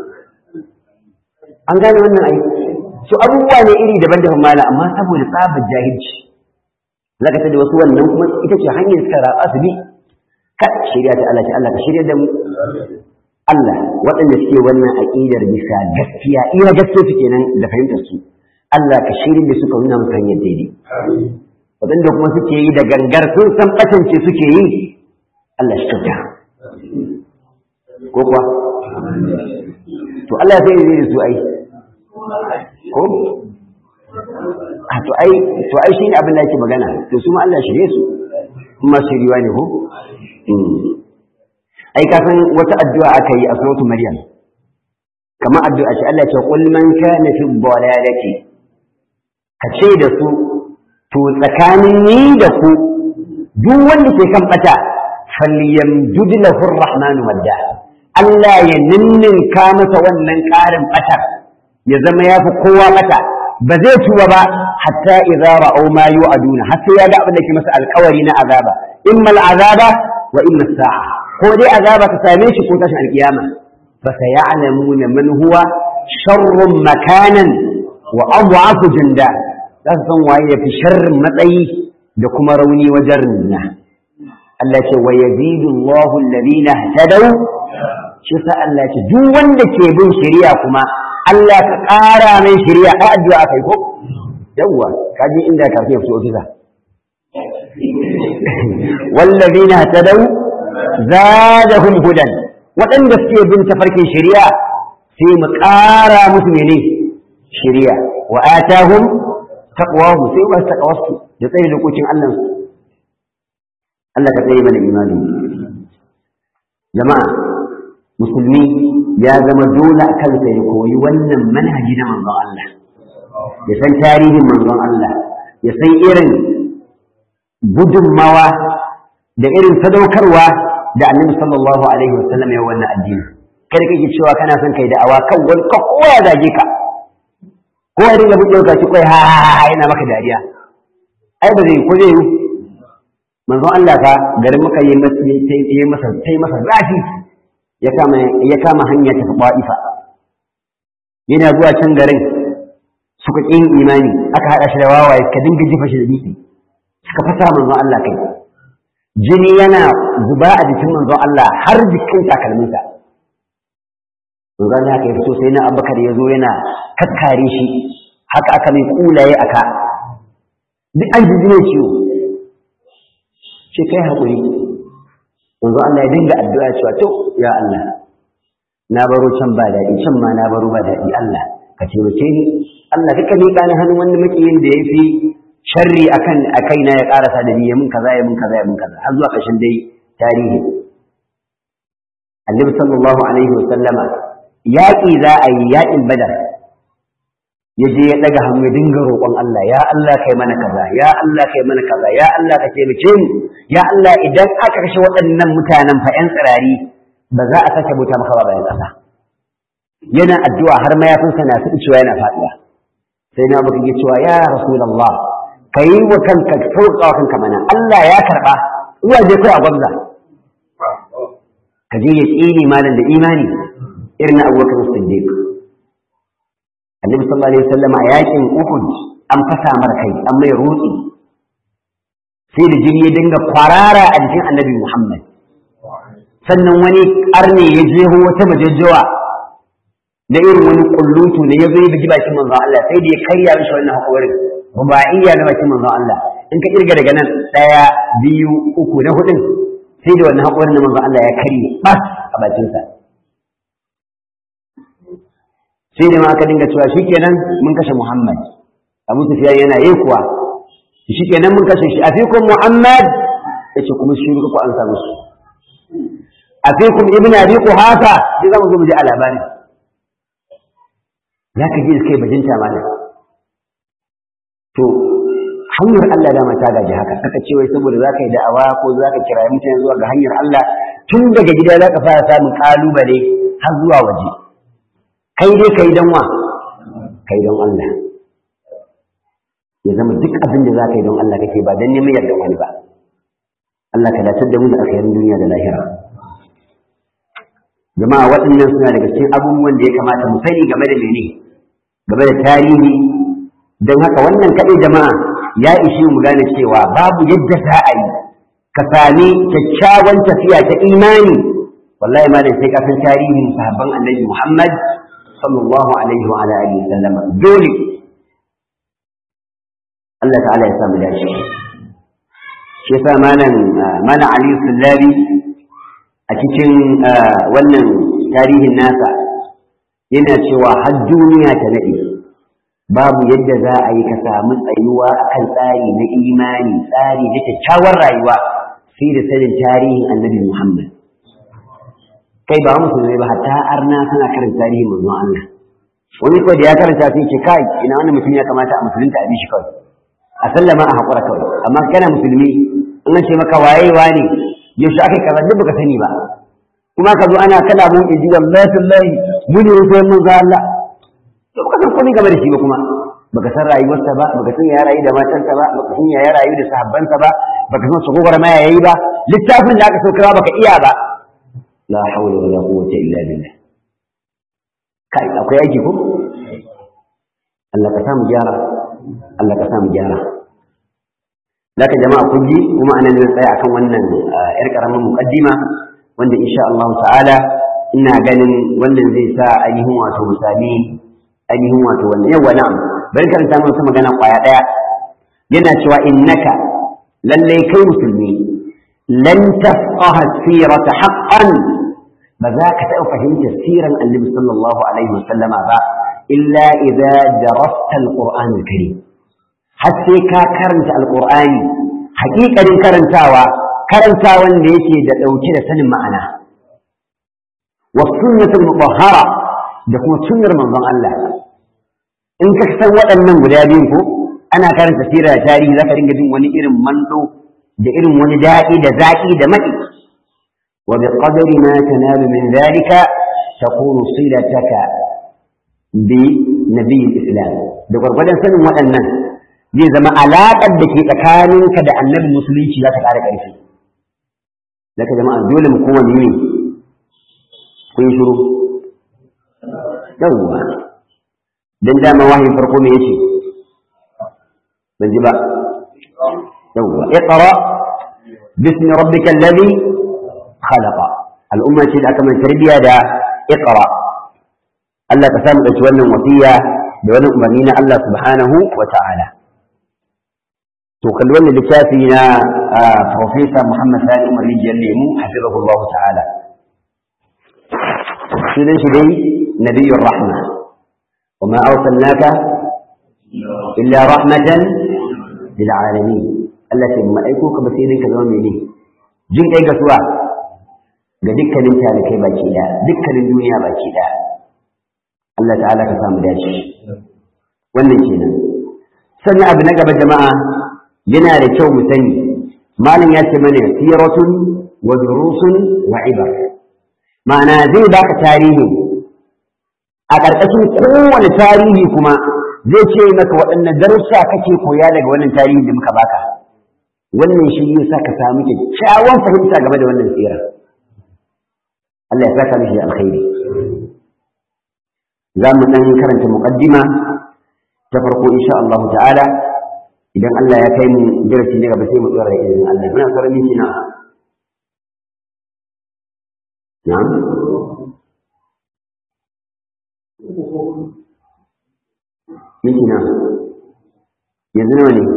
an gane wannan ai su abubuwa ne iri daban-daban mala amma saboda tsabar jahilci zaka ta da wasu wannan kuma ita ce hanyar suka ratsa su bi ka shirya ta Allah ta Allah ka shirya da mu Allah waɗanda suke wannan aqidar bisa gaskiya iya gaskiya su kenan da fahimtar su Allah ka shirya da suka nuna musu hanyar daidai waɗanda kuma suke yi da gangar sun san ɓatance suke yi Allah shi kyauta ko kuwa to Allah sai zai da su ai ko a to ai to ai shine abin da yake magana to su ma Allah shirye su kuma shiriwa ne ko ai ka san wata addu'a aka yi a suratu maryam kamar addu'a ce Allah ce qul man kana fi dhalalati ka ce da su to tsakanin ni da ku duk wanda ke kan bata falyamdud lahu ar-rahmanu madda Allah ya ninninka masa wannan ƙarin batar ya zama ya fi kowa bata ba zai tuba ba hatta idza ra'aw ma yu'aduna har sai ya ga abin da ke masa alƙawari na azaba imma al'azaba wa imma as-sa'a ko dai azaba ta same shi ko tashin alkiyama fa sayalamuna man huwa sharrun makanan wa adhafu junda za su san waye yafi sharrin matsayi da kuma rauni wajen rinna Allah ce wa yazidu Allahu alladhina ihtadaw shi sa Allah ce duk wanda ke bin shari'a kuma Allah ka ƙara mai shari'a a addu'a kai ko yawwa kaji inda ka fi fito ofisa wallazina ihtadaw zadahum hudan waɗanda suke bin tafarkin shari'a sai mu ƙara musu mene shari'a wa atahum taqwahu sai ba su taqawasu da tsaye da kokin Allah su Allah ka tsaye mana imani jama'a musulmi ya zama dole a kansa ya koyi wannan manhaji na manzon Allah ya san tarihin manzon Allah ya san irin gudunmawa da irin sadaukarwa da annabi sallallahu alaihi wasallam ya wannan addini kada kake cewa kana son kai da awa kan wani ka kowa ya zage ka ko ya dinga buɗe ka ci kai ha ha yana maka dariya ai ba zai ko zai yi manzon Allah fa garin muka yi masa yi masa yi masa zafi ya kama ya kama hanya ta Ba'ifa yana zuwa can garin suka ƙin imani aka haɗa shi da wawaye ka dinga jifa shi da dutse suka fasa manzon Allah kai jini yana zuba a jikin manzon Allah har jikin takalminsa manzon Allah haka ya fito sai na Abubakar ya zo yana kakkare shi haka aka mai kulaye aka duk an ji ne ciwo ce kai haƙuri manzon Allah ya dinga addu'a cewa to ya Allah na baro can ba daɗi can ma na baro ba daɗi Allah ka taimake ni Allah duka miƙa ni hannun wani makiyin da ya fi sharri akan a kaina ya karasa da ni ya mun kaza ya mun kaza ya mun kaza har zuwa ƙarshen dai tarihi Annabi sallallahu alaihi wa sallama yaƙi za a yi yaƙin Badar ya je ya ɗaga hannu ya dinga roƙon Allah ya Allah kai mana kaza ya Allah kai mana kaza ya Allah ka taimake mu ya Allah idan aka kashe waɗannan mutanen fa ƴan tsirari ba za a sake bauta maka ba bayan ƙasa yana addu'a har mayafinsa na su cewa yana faɗuwa sai na baka cewa ya rasulullah ka yi wa kanka sauƙa wa kanka mana Allah ya karɓa zuwa je kai a gwamza ka je ya tsini malam da imani irin abubakar siddiq annabi sallallahu alaihi wasallam a yakin uhud an fasa mar kai an mai rutsi sai da jini ya dinga kwarara a jikin annabi muhammad sannan wani arne ya jeho wata majajjawa na irin wani kullutu ne ya zo ya bugi bakin manzon Allah sai da ya karya mishi wannan haƙorin ruba'iyya na bakin manzon Allah in ka kirga daga nan ɗaya biyu uku na hudun sai da wannan haƙorin na manzon Allah ya karye bas a bakinsa sai da ma aka dinga cewa shikenan mun kashe Muhammad Abu Sufyan yana yi kuwa shikenan mun kashe shi afikum Muhammad yace kuma shi ku an samu su afikum ibn abi quhafa sai zamu zo mu ji a labarin zaka ji kai bajinta mana to hanyar Allah dama ta gaji haka kaka ce wai saboda zaka yi da'awa ko zaka kira mutane zuwa ga hanyar Allah tun daga gida zaka fara samun kalubale har zuwa waje kai dai kai dan wa kai don Allah ya zama duk abin da zaka yi don Allah kake ba dan neman yardan wani ba Allah ka dace da mu da alkhairin duniya da lahira jama'a waɗannan suna daga cikin abubuwan da ya kamata mu sani game da mene game da tarihi don haka wannan kaɗai jama'a ya ishi mu gane cewa babu yadda za a yi ka sami kyakkyawan tafiya ta imani wallahi ma da sai ka san tarihin sahabban annabi Muhammad sallallahu alaihi wa alihi wasallam dole Allah ta'ala ya samu dace shi yasa malam malam Ali Sullabi a cikin wannan tarihin nasa yana cewa har duniya ta nade babu yadda za a yi ka samu tsayuwa akan tsari na imani tsari na kyakkyawar rayuwa sai da sanin tarihin annabi Muhammad kai ba musulmai ba hatta arna suna karanta tarihin manzon Allah wani kawai da ya karanta sai ce kai ina wannan mutum ya kamata a musulunta a bi shi kawai a sallama a haƙura kawai amma kana musulmi in ce maka waye wane yaushe aka kaza duk baka sani ba kuma ka zo ana kana mun inji wallahi wallahi mu ne sai mun ga Allah to baka san komai game da shi ba kuma baka san rayuwarsa ba baka san ya rayu da matarsa ba baka san ya rayu da sahabbansa ba baka san su gogara ma yayi ba littafin da aka saukar baka iya ba la hawla wala quwwata illa billah kai akwai aiki ko Allah ka samu gyara Allah ka samu gyara Laka jama'a kun ji kuma ana ne tsaya akan wannan yar karamin muqaddima wanda insha Allah ta'ala ina ganin wannan zai sa ainihin wato musami ainihin wato wannan yawa na'am bari karanta mana magana kwaya daya yana cewa innaka lallai kai musulmi lan tafqaha sirata haqqan ba za ka taɓa fahimtar siran annabi sallallahu alaihi wasallama ba illa idza darasta alquran alkarim har sai ka karanta alqur'ani haƙiƙanin karantawa karantawan da yake da ɗauke da sanin ma'ana wa sunnatul mutahhara da kuma sunnar manzon Allah in ka san waɗannan guda biyu ko ana karanta sira da tarihi zaka dinga jin wani irin mando da irin wani daɗi da zaƙi da maɗi wa bi qadari ma tanalu min dhalika takunu silataka bi nabiyil islam da gwargwadon sanin waɗannan zai zama alaƙar da ke tsakaninka da annabi musulunci za ta ƙara ƙarfi zaka jama'a dole mu kowane ne kun shiru yawwa dan dama wahayin farko me yace ban ji ba yawwa iqra bismi rabbika alladhi khalaqa al'umma ce da aka mai tarbiya da iqra Allah ka samu dauki wannan wasiya da wannan umarni na Allah subhanahu wa ta'ala to kalli wannan littafi na professor Muhammad Sani Umar Rijiyar Lemu hafizahullahu ta'ala sunan shi dai nabiyyur rahma وما أرسلناك إلا رحمة للعالمين التي ما أيكوك بسيرين كذا مني جن أي قسوة ga dukkanin talikai baki ɗaya dukkanin duniya baki ɗaya Allah ta'ala ka samu dace wannan kenan sannan abu na gaba jama'a yana da kyau mu sani malam ya ce mana siratun wa durusun wa ibar ma'ana zai baka tarihi a ƙarƙashin kowane tarihi kuma zai ce maka waɗanne darussa kake koya daga wannan tarihi da muka baka wannan shi ne sa ka samu kyakkyawan fahimta game da wannan tsira Allah ya saka mishi da alkhairi za mu ɗan karanta muƙaddima ta farko insha Allah ta'ala idan Allah ya kai mu darasi ne gaba sai mu tsora da izinin Allah muna sauran minti na na'am minti na yanzu nawa ne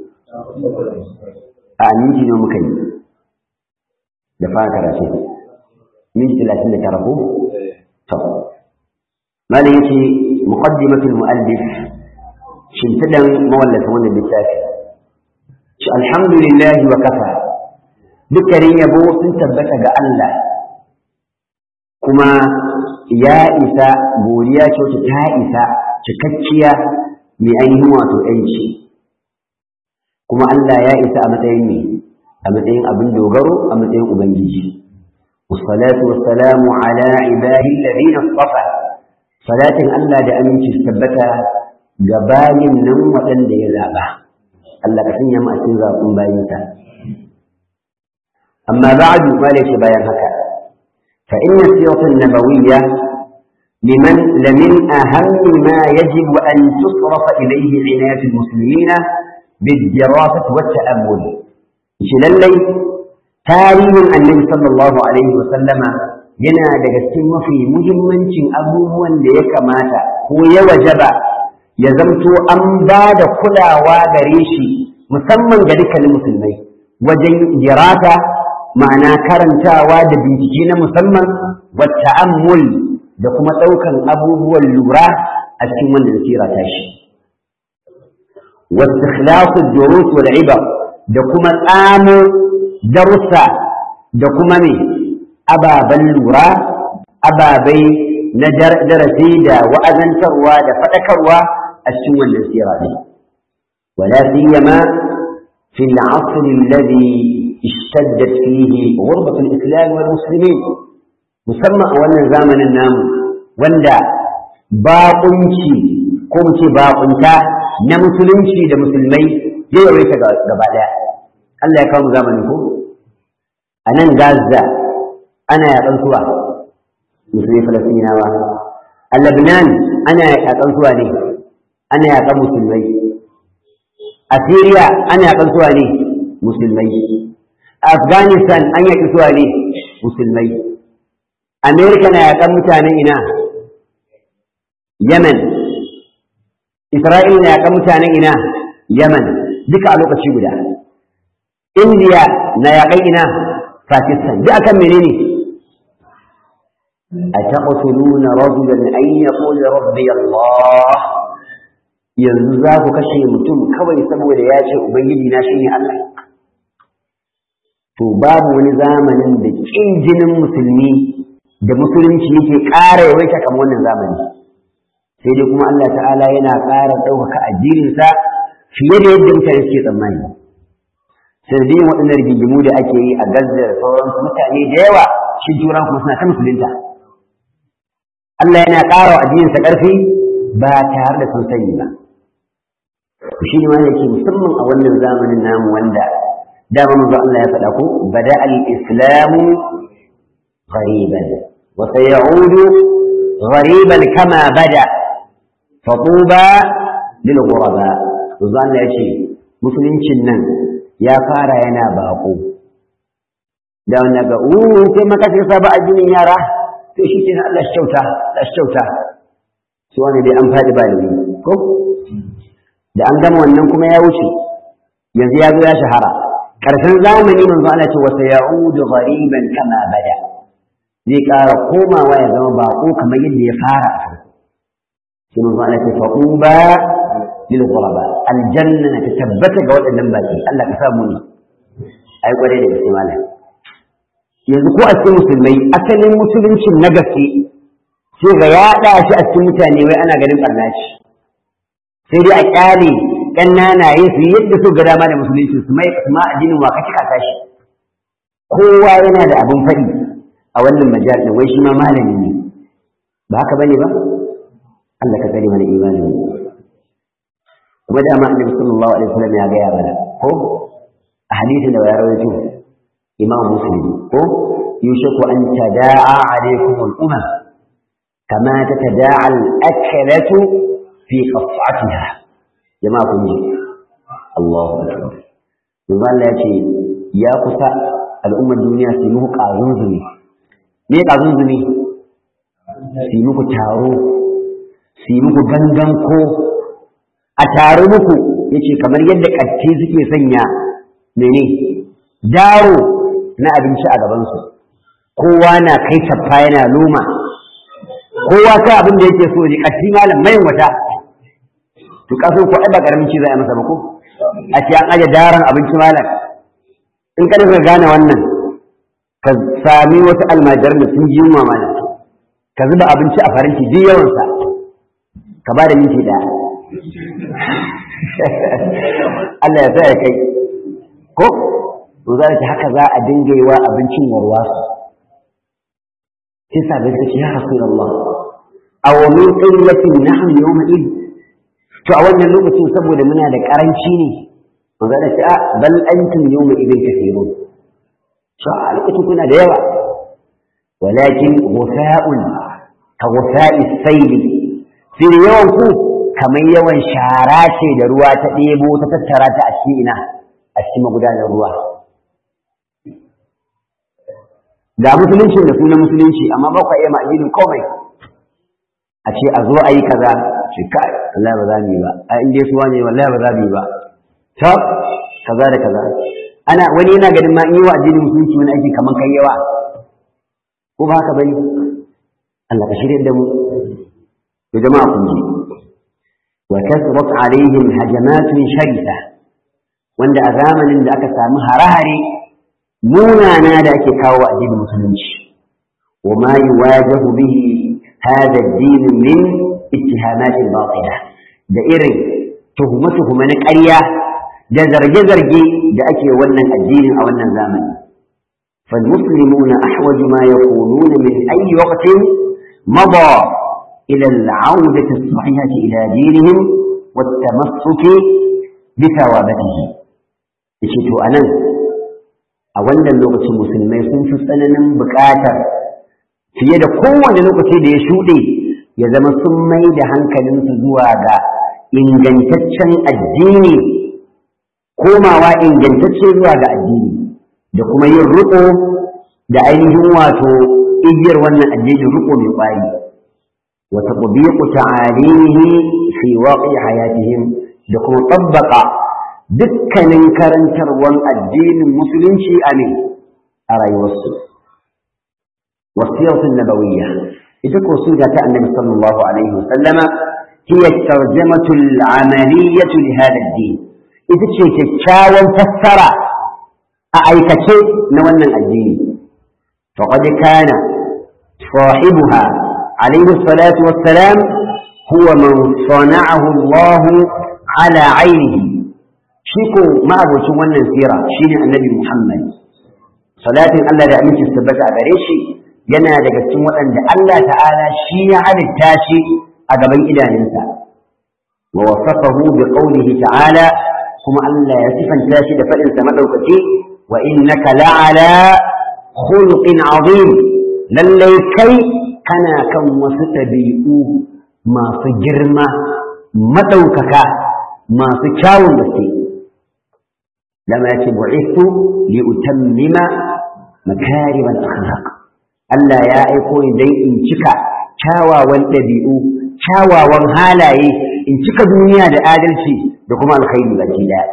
a minti nawa muka yi da fara karatu minti talatin da tara ko to malam yace muqaddimatul muallif shimfidan mawallafa wannan littafi shi alhamdulillah wa kafa dukkanin yabo sun tabbata ga Allah kuma ya isa godiya ce wacce ta isa cikakkiya mai ainihin wato ‘yanci kuma Allah ya isa a matsayin ne a matsayin abin dogaro a matsayin Ubangiji wasalatu wasalamu ala ibadi alladhina istafa salatin Allah da aminci su tabbata ga bayin nan waɗanda ya zaɓa Allah ka sanya mu a cikin zaɓin bayinsa amma ba'du ma bayan haka فإن السيرة النبوية لمن لمن أهم ما يجب أن تصرف إليه عناية المسلمين بالدراسة والتأمل شلالي تاريخ النبي صلى الله عليه وسلم yana daga cikin mafi muhimmancin abubuwan da ya kamata ko ya wajaba ya zamto an ba da kulawa gare shi musamman ga dukkanin musulmai wajen dirata ma'ana karantawa da bincike na musamman wa ta'ammul da kuma ɗaukan abubuwan lura a cikin wannan sira ta shi wa istikhlasu durus wal ibar da kuma tsamo darussa da kuma ne ababen lura ababai na darasi da wa'azantarwa da faɗakarwa a cikin wannan sira ne wala siyama fi al-'asr alladhi ishtaddat fihi ghurbatu al-islam wal muslimin musamman a wannan zamanin namu wanda baƙunci ko mu ce baƙunta na musulunci da musulmai ya yawaita gaba ɗaya Allah ya kawo mu zamanin ko a nan Gaza ana yaƙan suwa musulmi Falastinawa a Lebanon ana yaƙan suwa ne ana yaƙan musulmai a Syria ana yaƙan suwa ne musulmai a Afghanistan an yaƙi suwa ne musulmai Amerika na yaƙan mutanen ina Yemen Isra'ila na yaƙan mutanen ina Yemen duka a lokaci guda India na yaƙan ina Pakistan duk akan menene أتقتلون رجلا أن يقول ربي الله yanzu za ku kashe mutum kawai saboda ya ce ubangiji na shine Allah to babu wani zamanin da kin jinin musulmi da musulunci yake ƙara yawaita kamar wannan zamani sai dai kuma Allah ta'ala yana ƙara ɗaukaka addininsa fiye da yadda mutane suke tsammani sanadiyin waɗannan rigingimu da ake yi a Gaza da sauransu mutane da yawa shi turan kuma suna ta musulunta Allah yana ƙara wa addininsa ƙarfi ba tare da sun sani ba shi ne ma yake musamman a wannan zamanin namu wanda dama manzo Allah ya faɗa ko bada al-islamu ghariban wa sayaudu ghariban kama bada fatuba lil ghuraba manzo Allah ya ce musuluncin nan ya fara yana bako da wannan ga uh kai maka sai saba addinin yara to shi ke Allah shi kyauta Allah shi kyauta su wani dai an faɗi ba da ko da an gama wannan kuma ya wuce yanzu ya zo ya shahara ƙarshen zamani manzo Allah ce wasa ya'udu ghariban kama bada zai ƙara komawa ya zama baƙo kamar yadda ya fara a farko sai manzo Allah ce faquba lil ghuraba aljanna ta tabbata ga waɗannan baki Allah ka samu ne ai kware da gaske malam yanzu ko a cikin musulmai asalin musuluncin na gaske sai ga yaɗa shi a cikin mutane wai ana ganin ɓarna shi sai dai a ƙyale ɗan nanaye su yadda su ga dama da musulunci su mai ma addinin wa kake kasa shi kowa yana da abin faɗi a wannan majal ɗin wai shi ma malami ne ba haka bane ba Allah ka tsare mana imanin kuma da ma annabi sallallahu alaihi wasallam ya ga ya mana ko a hadisin da ya rawaito imam muslim ko yushaku an tada'a alaikum al-umam kama tatada'a al-aklatu fi qas'atiha jama'a kun ji Allahu akbar yanzu Allah ya ce ya kusa al'ummar duniya su yi muku ƙazun zumi me ƙazun zumi su yi muku taro su yi muku gangan ko a taro muku yace kamar yadda ƙatti suke sanya mene daro na abinci a gabansu kowa na kai taffa yana loma kowa ta abin da yake so ne ƙatti malam mai wata to kaso ko ai ba karamin ci za a masa ba ko a ce an aje daren abinci malam in ka daga gane wannan ka sami wasu almajiran da sun ji yunwa malam ka zuba abinci a faranti duk yawansa ka ba da minti ɗaya Allah ya sa ya kai ko to za ta haka za a dinga yi wa abincin warwasu sai sabai ta ce ya rasulullah aw min qillatin nahnu yawma id to a wannan lokacin saboda muna da karanci ne manzo da ta bal antum yawma idin kathirun to a lokacin kuna da yawa walakin ghufa'un ka ghufa'i sayli fi yawan ku kamar yawan shara ce da ruwa ta ɗebo ta tattara ta a cikin ina a cikin magudanar ruwa da musulunci da sunan musulunci amma ba ku iya ma'ajinin komai a ce a zo a yi kaza ce kai wallahi ba za mu yi ba a inda su wane wallahi ba za mu yi ba ta kaza da kaza ana wani yana ganin ma in yi wa addinin musulunci wani aiki kamar kai yawa ko ba haka bane Allah ka shirya da mu to jama'a kun ji wa kasrat alaihim hajamatun sharisa wanda a zamanin da aka samu hare-hare munana da ake kawo wa addinin musulunci وما يواجه به هذا الدين من اتهامات باطلة da irin tuhume-tuhume na ƙarya da zarge-zarge da ake wannan addinin a wannan zamani. فالمسلمون أحوج ما يكونون من أي وقت مضى إلى العودة الصحيحة إلى دينهم والتمسك بثوابته. يشتو أنا أولا لغة المسلمين سنف سننا بكاتر fiye da kowane lokaci da ya shuɗe ya zama sun mai da hankalinsu zuwa ga ingantaccen addini komawa ingantacce zuwa ga addini da kuma yin riƙo da ainihin wato igiyar wannan addinin riƙo mai ƙwari wa tatbiqu ta'alimihi fi waqi hayatihim da kuma tabbaka dukkanin karantarwan addinin musulunci a ne a rayuwarsu والسيرة النبوية إذا سودة النبي صلى الله عليه وسلم هي الترجمة العملية لهذا الدين إذا شيء تتشاوى فسر أعيكشي نولنا الدين فقد كان صاحبها عليه الصلاة والسلام هو من صنعه الله على عينه شيكو ما أبو شوانا سيرة شين النبي محمد صلاة الله da aminci tabbata a gare shi yana daga cikin waɗanda Allah ta'ala shi ya halitta shi a gaban idanunsa wa wasafahu bi qawlihi ta'ala kuma Allah ya sifanta shi da faɗinsa madaukaki wa innaka la'ala khuluqin azim lallai kai kana kan wasu ɗabi'u masu girma madaukaka masu kyawun gaske lama ya ce bu'ithu li utammima makarim al-akhlaq Allah ya aiko ni dai in cika kyawawan ɗabi'u kyawawan halaye in cika duniya da adalci da kuma alkhairi baki daya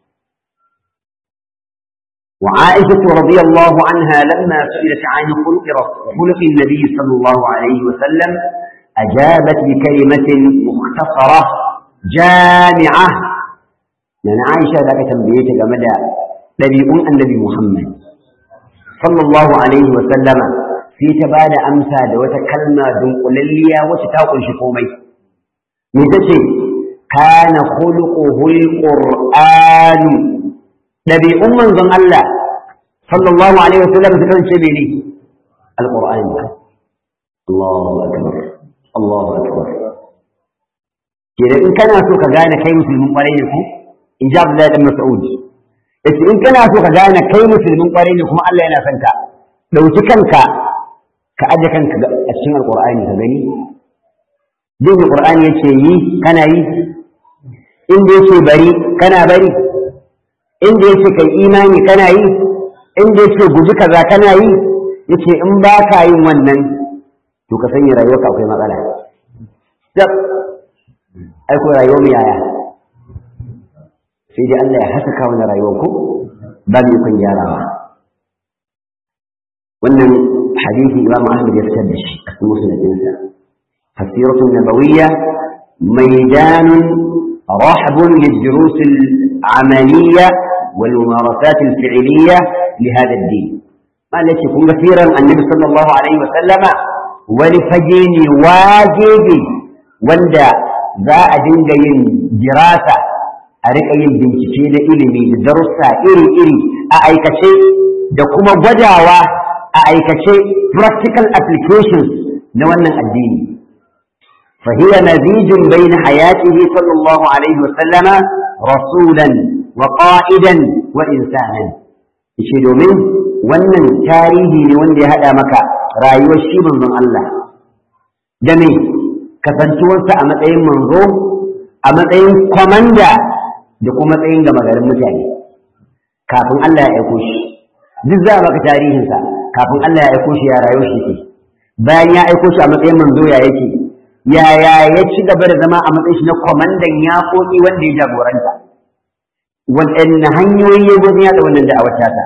وعائشة رضي الله عنها لما سئلت عن خلق خلق النبي صلى الله عليه وسلم أجابت بكلمة مختصرة جامعة من عائشة ذاك تنبيت جمدا نبي النبي محمد صلى الله عليه وسلم في تبادى أمسى دوت كلمة دنقللية وتتاقل شكومي متى كان خلقه القرآن نبي أم من الله صلى الله عليه وسلم سكن شبيني القرآن الله أكبر الله أكبر كده إن كان سوك غانا كي مسلمين قرينكم إن جاب الله بن مسعود yace in kana so ka gane kai musulmin kwarai ne kuma Allah yana son ka dauki kanka ka aje kanka a cikin alqur'ani ka gani din alqur'ani yace yi kana yi inda yace bari kana bari inda yace kai imani kana yi inda yace guji kaza kana yi yace in ba ka yin wannan to ka sanya rayuwarka akwai matsala tab ai ko rayuwar mu yaya sai dai Allah ya haskaka wani rayuwar ku ba mu ikon gyarawa wannan hadisi Imam Ahmad ya fitar da shi a cikin musnadinsa hasiratu nabawiyya maidanun رحب للدروس العملية والممارسات الفعلية لهذا الدين ما التي يكون كثيرا النبي صلى الله عليه وسلم ولفجيني واجبي وندا ذا أدنجين دراسة a riƙa yin bincike na ilimi da darussa iri-iri a aikace da kuma gwadawa a aikace practical applications na wannan addini فهي نزيج بين حياته صلى الله عليه وسلم رسولا وقائدا وإنسانا ishe domin wannan tarihi ne wanda ya haɗa maka rayuwar shi manzon Allah da me kasantuwarsa a matsayin manzo a matsayin kwamanda da kuma matsayin gama garin mutane kafin Allah ya aiko shi duk za a maka tarihinsa kafin Allah ya aiko shi ya rayuwar shi ke bayan ya aiko shi a matsayin manzo ya yake yaya ya ci gaba da zama a matsayin shi na kwamandan yaƙoƙi wanda ya jagoranta waɗanne hanyoyi ya gudu ya da wannan da'awar tata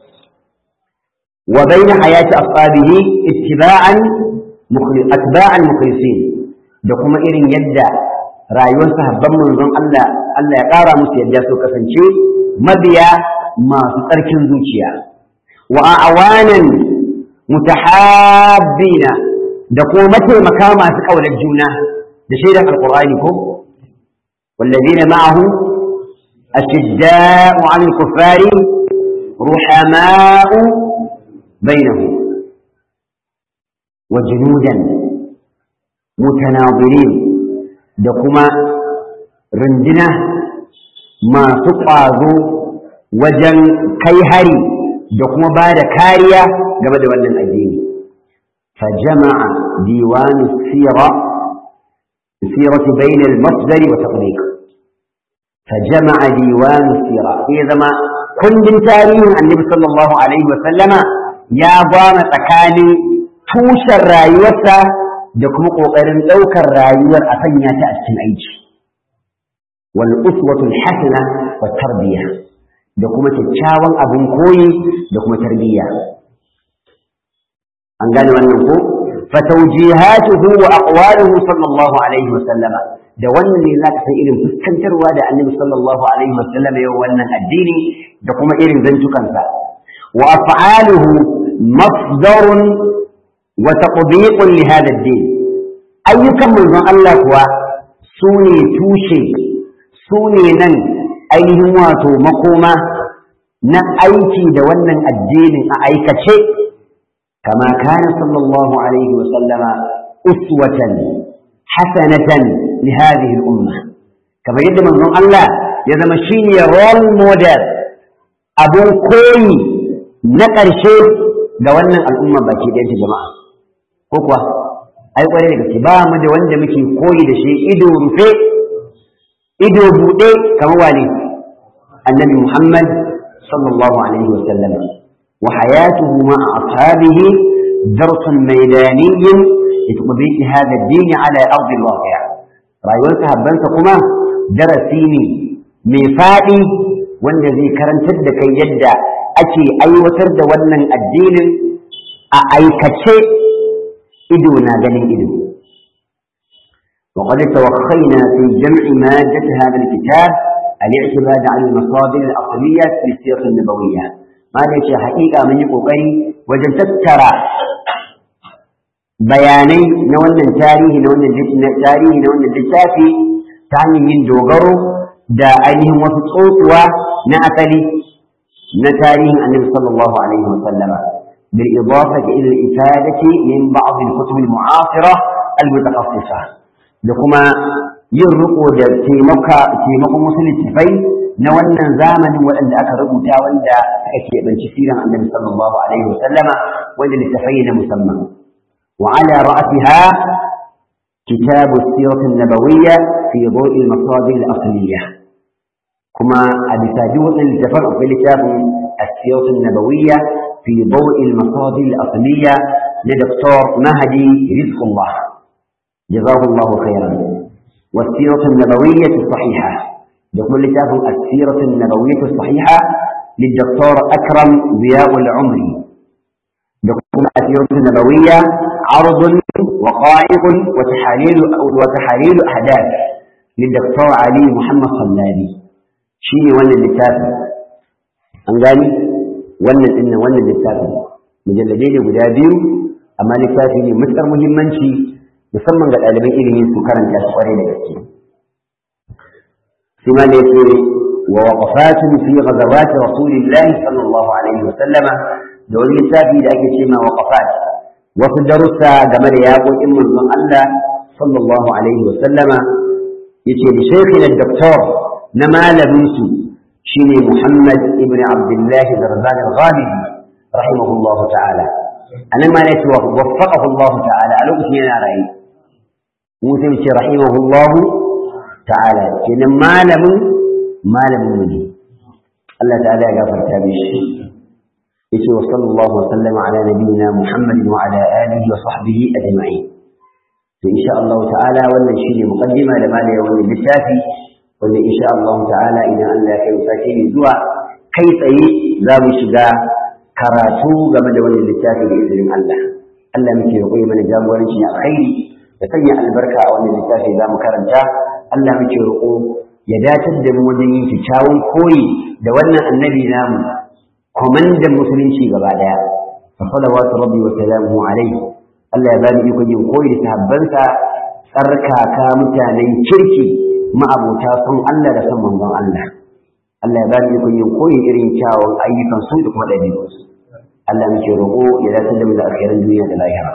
wa bayna hayati ashabihi ittiba'an atba'an mukhlisin da kuma irin yadda rayuwar sahabban manzon Allah Allah ya ƙara musu yadda su kasance mabiya masu tsarkin zuciya wa awanan mutahabbina da kuma mataimaka masu kaunar juna da shaidar alqur'ani ko والذين معه أشداء على الكفار رحماء بينهم وجنودا متناظرين دكما رندنا ما سقاذو وجن كيهري دكما بعد كاريا قبل ولن الدين فجمع ديوان السيرة السيرة بين المصدر وتطبيق فجمع ديوان السيرة إذا ما كل تاريخ النبي صلى الله عليه وسلم يا ضام تكاني tushen rayuwarsa da kuma ƙoƙarin ɗaukar rayuwar a sanya ta a cikin aiki wal uswatul hasana wa tarbiya da kuma kyakkyawan abin koyi da kuma tarbiyya an gane wannan ko fa tawjihatuhu wa aqwaluhu sallallahu alaihi wa sallama da wannan ne zaka san irin fuskantarwa da annabi sallallahu alaihi wa sallama yau wannan addini da kuma irin zantukansa wa af'aluhu mafdarun وتطبيق لهذا الدين أيكم من الله كوا سوني توشي سوني نن أيهم واتو مقومة na aiki da wannan addinin a aikace kama kana sallallahu alaihi wa sallama uswatan hasanatan li hadhihi al-umma kamar yadda manzon Allah ya zama shine role model abun koyi na ƙarshe ga wannan al'umma baki ɗayanta jama'a ko kuwa ai kwarai da gaske ba mu da wanda muke koyi da shi ido rufe ido buɗe kamar wani annabi Muhammad sallallahu alaihi wa sallam wa hayatuhu ma ashabihi darsun maidaniyyin litqbihi hadha ad-din ala ardi al-waqi' rayuwar sahabbansa kuma darasi ne mai faɗi wanda zai karantar da kai yadda ake aiwatar da wannan addinin a aikace ido na ganin ido وقد توخينا في جمع مادة هذا الكتاب الاعتماد على المصادر الأصلية في السيرة النبوية ما ليش حقيقة من يقوي وجن تترى بياني نوانا تاريه نوانا تاريه نوانا للتافي تعني من دوغرو دا أينهم وتطوطوا نأتلي نتاريه النبي صلى الله عليه وسلم بالإضافة إلى الإفادة من بعض الكتب المعاصرة المتخصصة لكما يرقو تيمكا تيمكا مسلم تفي نوانا زامن وأن أكربوا تاولا أكي بن شفيرا عن النبي صلى الله عليه وسلم وأن لتفين مسمى وعلى رأسها كتاب السيرة النبوية في ضوء المصادر الأصلية كما أبي ساجوط التفرق في كتاب السيرة النبوية في ضوء المصادر الأصلية لدكتور مهدي رزق الله جزاه الله خيرا والسيرة النبوية الصحيحة يقول كتاب السيرة النبوية الصحيحة للدكتور أكرم ضياء العمري يقول السيرة النبوية عرض وقائق وتحاليل وتحاليل أحداث للدكتور علي محمد صلابي شيني ولا الكتاب أنقالي wannan din nan wannan littafin mujalladai ne guda biyu amma littafi ne matsar muhimmanci musamman ga ɗaliban ilimi su karanta shi kwarai da gaske sai ma da yake wa waqafatun fi ghazawat rasulillahi sallallahu alaihi wa sallama da wani littafi da ake cewa waqafat wasu darussa game da yaƙoƙin manzon Allah sallallahu alaihi wa sallama yace da shaykhina doktor na malamin su شيني محمد ابن عبد الله برزان الغامدي رحمه الله تعالى أنا ما وفقه الله تعالى على اسمنا رأي موسى رحمه الله تعالى كنا ما لم ما لم مني الله تعالى غفر تابش يسوع وصلى الله وسلم على نبينا محمد وعلى آله وصحبه أجمعين فإن شاء الله تعالى ولا شيء مقدمة لما لا يولي بالشافي wanda insha Allah ta'ala idan Allah ya kai sake ne zuwa kai tsaye za mu shiga karatu game da wannan littafi da izinin Allah Allah muke roƙo mana jagoranci na alkhairi da sanya albarka a wannan littafi za mu karanta Allah muke roƙo ya dacar da mu wajen yin kyakkyawan koyi da wannan annabi namu kwamandan musulunci gaba ɗaya fa salawatu rabbi wa salamuhu alayhi Allah ya bani ikon yin koyi da sahabbansa tsarkaka mutanen kirki ma'abota sun Allah da san manzon Allah Allah ya bani ikon yin koyi irin kyawun ayyukan su da kuma ɗabi'unsu Allah muke roƙo ya dace da mu da alkhairan duniya da lahira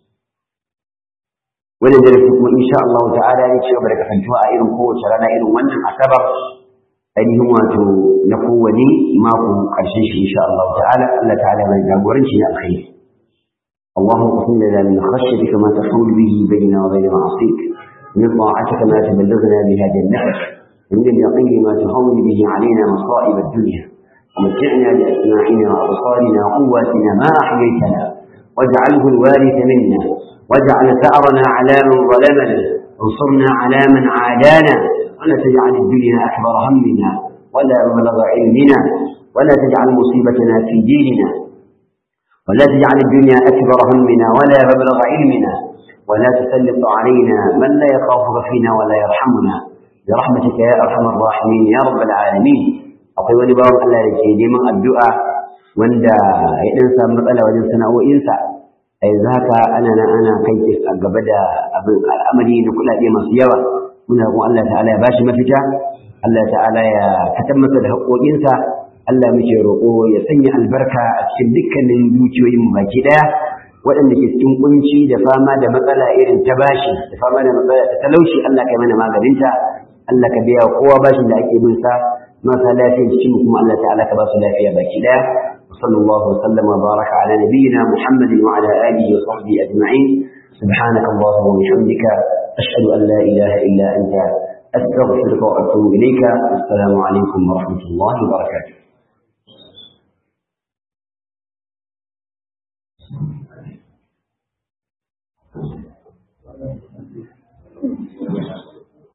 wannan darasi kuma insha Allah ta'ala ne cewa da kasancewa a irin kowace rana irin wannan asabar ainihin wato na kowane mako ƙarshen shi insha Allah ta'ala Allah ta'ala mai jagoranci na alkhairi اللهم اقسم لنا من خشيتك ما تحول به بيننا وبين معصيك من طاعتك ما تبلغنا بها جنتك ومن اليقين ما تهون به علينا مصائب الدنيا ومتعنا بأسماعنا وأبصارنا وقواتنا ما أحييتنا واجعله الوارث منا واجعل ثأرنا على من ظلمنا انصرنا على من عادانا ولا تجعل الدنيا أكبر همنا ولا مبلغ علمنا ولا تجعل مصيبتنا في ديننا ولا تجعل الدنيا أكبر همنا ولا مبلغ علمنا ولا تسلط علينا من لا يخافك فينا ولا يرحمنا برحمتك يا أرحم الراحمين يا رب العالمين akwai wani bawan Allah da ke neman addu'a wanda ya ɗan samu matsala wajen sana'o'insa a yanzu haka ana nan ana kai a gaba da abin al'amari da kuɗaɗe masu yawa muna kuma Allah ta'ala ya bashi mafita Allah ta'ala ya katar masa da haƙoƙinsa Allah muke roƙo ya sanya albarka a cikin dukkanin dukiyoyin baki ɗaya waɗanda ke cikin kunci da fama da matsala irin ta bashi da fama da matsala ta talauci Allah kai mana maganinta Allah ka biya kowa bashin da ake bin sa marasa lafiya cikin kuma Allah ta'ala ka ba su lafiya baki daya وصلى الله وسلم وبارك على نبينا محمد وعلى اله وصحبه اجمعين سبحانك اللهم وبحمدك اشهد ان لا اله الا انت استغفرك واتوب اليك السلام عليكم ورحمه الله وبركاته